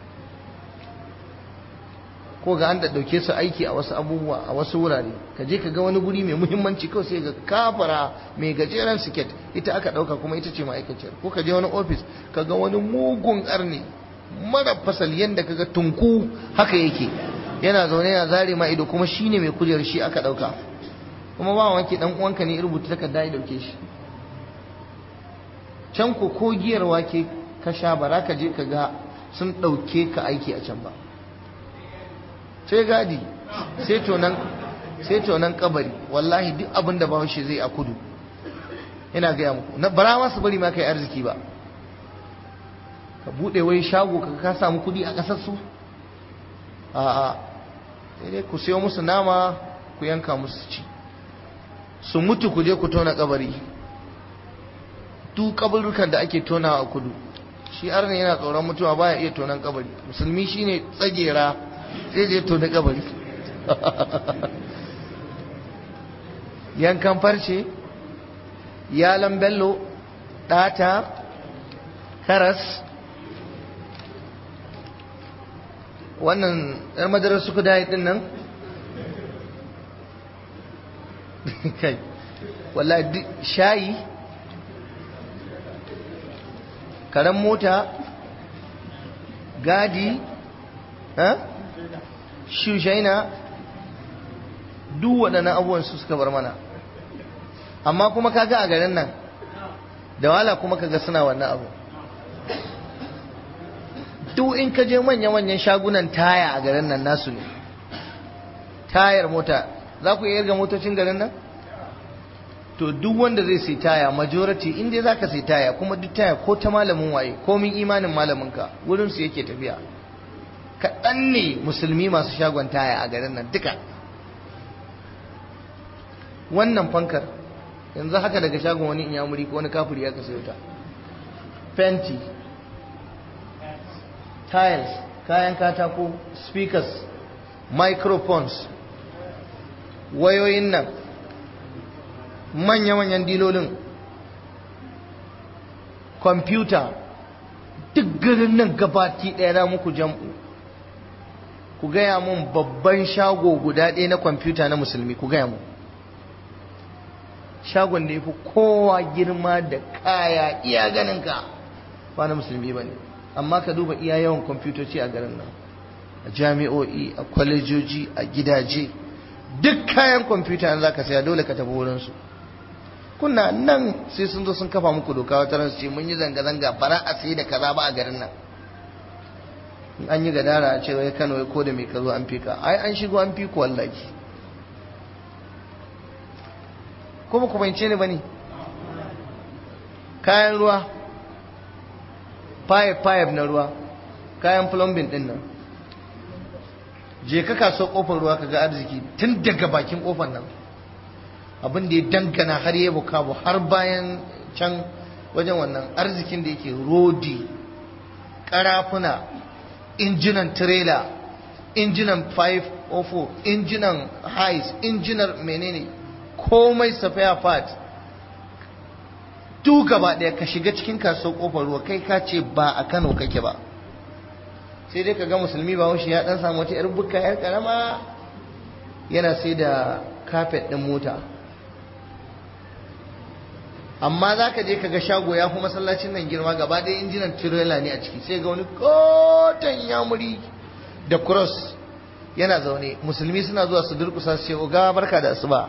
ko ga an da dauke su aiki a wasu abubuwa a wasu wurare ka je ka ga wani guri mai muhimmanci kawai sai ga kafara mai gajeren siket ita aka dauka kuma ita ce ma'aikaciyar ko ka je wani ofis ka ga wani mugun karni mara fasal yanda ka ga tunku haka yake yana zaune yana zare ma ido kuma shine mai kujerar shi aka dauka kuma ba wanke dan uwanka ne rubuta takarda ya dauke shi can ko ko giyar wake ka sha bara ka je ka ga sun dauke ka aiki a can ba sai gadi sai tonan sai tonan kabari wallahi duk abin da bahaushe zai a kudu ina gaya muku na bara ma su bari ma kai arziki ba ka bude wai shago ka ka samu kudi a kasar su a'a sai dai ku sayo musu nama ku yanka musu ci su mutu ku je ku tona kabari duk kaburukan da ake tonawa a kudu shi arna yana tsoron mutuwa baya iya tonan kabari musulmi shine tsagera sai je tona kabari yankan farce yalan bello ɗata karas wannan ɗan madarar suku dayi ɗin nan kai wallahi shayi karen mota gadi shushaina duk waɗannan abubuwan su suka bar mana amma kuma kaga a garin nan da wala kuma kaga suna wannan abu duk in ka je manya-manyan shagunan taya a garin nan nasu ne tayar mota za ku iya irga motocin garin nan to duk wanda zai sai taya majority in dai zaka sai taya kuma duk taya ko ta malamin waye komin imanin malaminka wurin su yake tafiya kaɗan ne musulmi masu shagon taya a garin nan duka wannan fankar yanzu haka daga shagon wani inyamuri ko wani kafiri ya ka sayo ta fenti tiles kayan katako speakers microphones wayoyin nan manya-manyan dilolin kwamfuta duk garin nan gabati ɗaya na muku jam'u ku gaya mun babban shago guda ɗaya na kwamfuta na musulmi ku gaya mun shagon da ya fi kowa girma da kaya iya ganinka ba na musulmi ba ne amma ka duba iya yawan kwamfutoci a garin nan a jami'o'i a kwalejoji a gidaje duk kayan kwamfuta za ka saya dole ka tafi wurinsu kuna nan sai sun zo sun kafa muku doka wata ran ce mun yi zanga-zanga bara a sai da kaza ba a garin nan an yi gadara a ce wai Kano ya ko da mai kazo an fika ai an shigo an fi ku wallahi ko ba ku bance ni bane kayan ruwa pipe pipe na ruwa kayan plumbing din nan je ka kaso kofar ruwa kaga arziki tun daga bakin kofar nan abin da ya dangana har ya bukabu har bayan can wajen wannan arzikin da yake rodi karafuna injinan trailer injinan 504 injinan hais injinan menene komai safaya part duk gaba ɗaya ka shiga cikin kasuwar kofar ruwa kai ka ce ba a kano kake ba sai dai ka ga musulmi ba ya dan samu wata 'yar bukka 'yar karama yana sai da kafet ɗin mota amma za ka je ka ga shago ya fi masallacin nan girma gaba ɗaya injinan tirela ne a ciki sai ga wani koton yamuri da cross yana zaune musulmi suna zuwa su durkusa su ce oga barka da asuba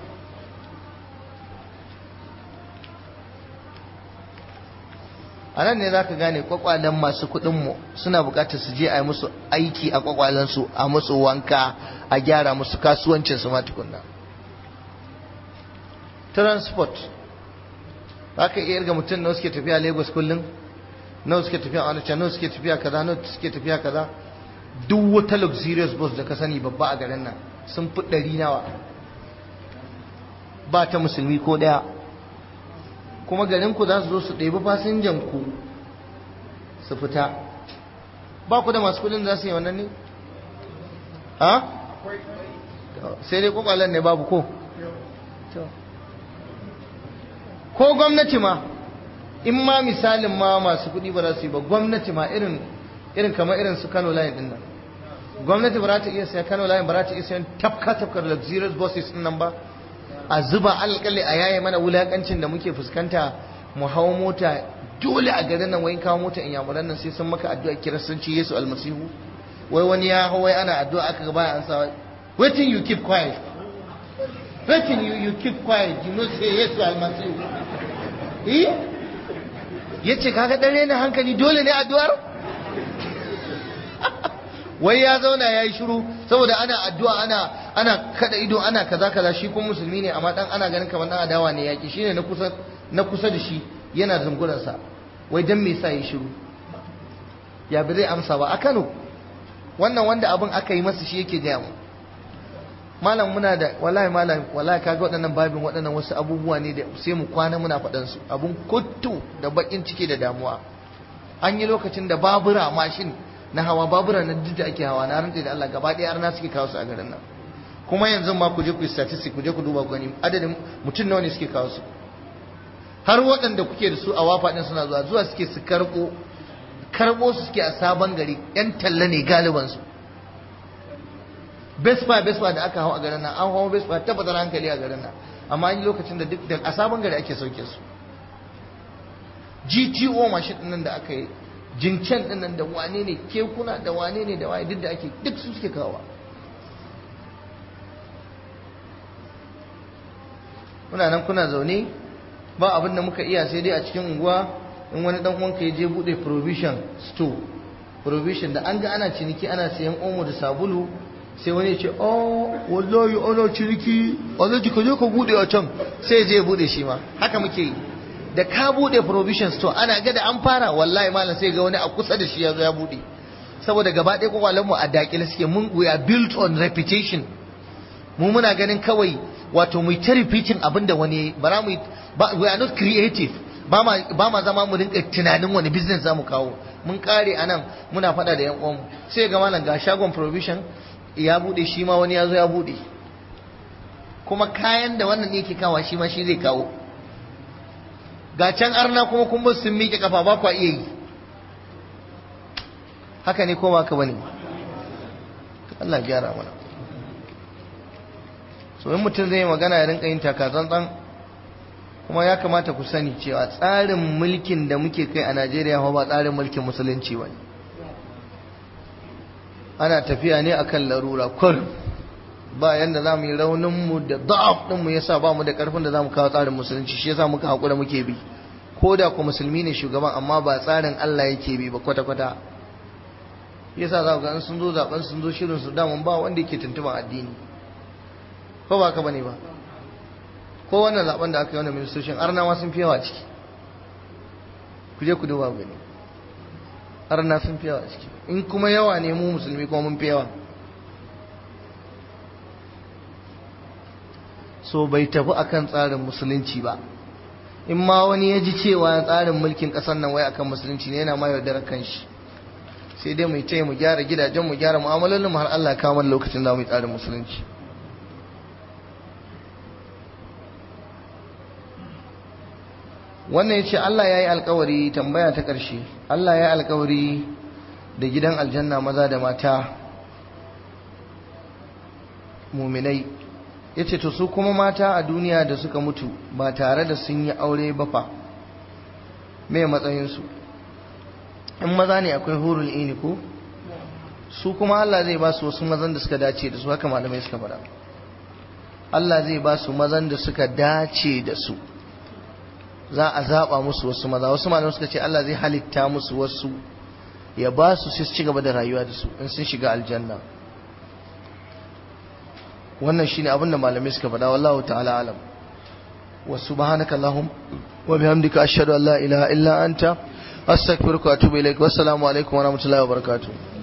a nan ne za ka gane kwakwalen masu kuɗinmu suna buƙatar su je a yi musu aiki a kwakwalensu a musu wanka a gyara musu kasuwancinsu ma tukunna transport za ka iya irga mutum nawa suke tafiya lagos kullum nawa suke tafiya onitsha nawa suke tafiya kaza nawa suke tafiya kaza duk wata luxurious bus da ka sani babba a garin nan sun fi ɗari nawa ba ta musulmi ko ɗaya kuma garin ku za su zo su ɗebi fasinjan ku su fita ba ku da masu kudin za su yi wannan ne? ha? sai dai kwakwalen ne babu ko? ko gwamnati ma in ma misalin ma masu kudi ba za su yi ba gwamnati ma irin irin kamar irin su Kano line din nan gwamnati ba za ta iya saya Kano line ba za ta iya sayan tafka tafkar luxurious buses din nan ba a zuba alƙali a yaye mana wulakancin da muke fuskanta mu hawo mota dole a garin nan wayin kawo mota in yamuran nan sai sun maka addu'a kiristanci Yesu almasihu wai wani ya hawo wai ana addu'a aka ga baya an sa waiting you keep quiet waiting you you keep quiet you know say Yesu almasihu eh yace kaga dare na hankali dole ne addu'ar wai ya zauna ya yi shiru saboda ana addu'a ana ana kada ido ana kaza kaza shi kuma musulmi ne amma dan ana ganin kamar dan adawa ne yaki shine na kusa na kusa da shi yana zunguran sa wai dan me yasa yi shiru ya bi zai amsa ba a Kano wannan wanda abin aka yi masa shi yake gaya mu malam muna da wallahi malam wallahi kaga waɗannan babin waɗannan wasu abubuwa ne da sai mu kwana muna faɗan su abun kuttu da bakin ciki da damuwa an yi lokacin da babura mashin na hawa babura na duk da ake hawa na rantsa da Allah gaba ɗaya arna suke kawo su a garin nan kuma yanzu ma ku je ku yi statistic ku je ku duba ku gani adadin mutum nawa ne suke kawo su har waɗanda kuke da su a wafa ɗin suna zuwa zuwa suke su karɓo karɓo su suke a sabon gari yan talla ne galiban su Vespa Vespa da aka hau a garin nan an hawa Vespa tabbatar hankali a garin nan amma an yi lokacin da duk da a sabon gari ake sauke su GTO mashin ɗin nan da aka yi jincen ɗin nan da wane ne kekuna da wane ne da waye duk da ake duk su suke kawo kuna nan kuna zaune ba abin da muka iya sai dai a cikin unguwa in wani dan uwanka ya je bude provision store provision da an ga ana ciniki ana sayan omo da sabulu sai wani ya ce oh wallahi ana ciniki alhaji ka je ka bude a can sai je bude shi ma haka muke yi da ka bude provision store ana ga da an fara wallahi malam sai ga wani a kusa da shi ya zo ya bude saboda gaba ɗaya kwakwalen mu a dakile suke mun we are built on reputation mu muna ganin kawai wato mu ta repeating abin da wani bara mu we are not creative ba ma zama mu rinka tunanin wani business za mu kawo mun kare anan muna faɗa da yan uwanmu sai ga malam ga shagon provision ya bude shi ma wani ya zo ya bude kuma kayan da wannan ne ke kawo shi ma shi zai kawo ga can arna kuma kun sun miƙe kafa ba kwa iya yi haka ne ko ba ka bane Allah gyara mana so in mutum zai yi magana ya rinka yin takatsantsan kuma ya kamata ku sani cewa tsarin mulkin da muke kai a Najeriya ba tsarin mulkin musulunci ba ne ana tafiya ne akan larura kur ba yanda za mu yi rauninmu da da'af ɗinmu ya sa ba mu da ƙarfin da za mu kawo tsarin musulunci shi ya sa muka haƙura muke bi ko da ku musulmi ne shugaban amma ba tsarin Allah yake bi ba kwata-kwata ya sa za ku ga sun zo zaɓen sun zo shirin su damun ba wanda yake tuntuban addini ko ba ka bane ba ko wannan zaɓen da aka yi wannan ministocin arnawa sun fi yawa ciki ku je ku duba gani arna sun fi yawa ciki in kuma yawa ne mu musulmi kuma mun fi yawa so bai tafi akan tsarin musulunci ba in ma wani ya ji cewa tsarin mulkin ƙasar nan wai akan musulunci ne yana ma yaudarar kanshi sai dai mu ce mu gyara gidajen mu gyara mu'amalolin mu har Allah ya kawo lokacin da mu yi tsarin musulunci wannan yace Allah yayi alkawari tambaya ta ƙarshe Allah yayi alkawari da gidan aljanna maza da mata muminai yace to su kuma mata a duniya da suka mutu ba tare da sun yi aure ba fa me matsayin su in maza ne akwai hurul ini ko su kuma Allah zai ba su wasu mazan da suka dace da su haka malamai suka faɗa Allah zai ba su mazan da suka dace da su za a zaɓa musu wasu maza wasu malamai suka ce Allah zai halitta musu wasu ya ba su su ci gaba da rayuwa da su in sun shiga aljanna wannan shine abin da malamai suka faɗa wallahu ta'ala alam wa subhanaka allahum wa bihamdika ashhadu an la ilaha illa anta astaghfiruka wa atubu ilaik wassalamu alaikum wa rahmatullahi wa barakatuh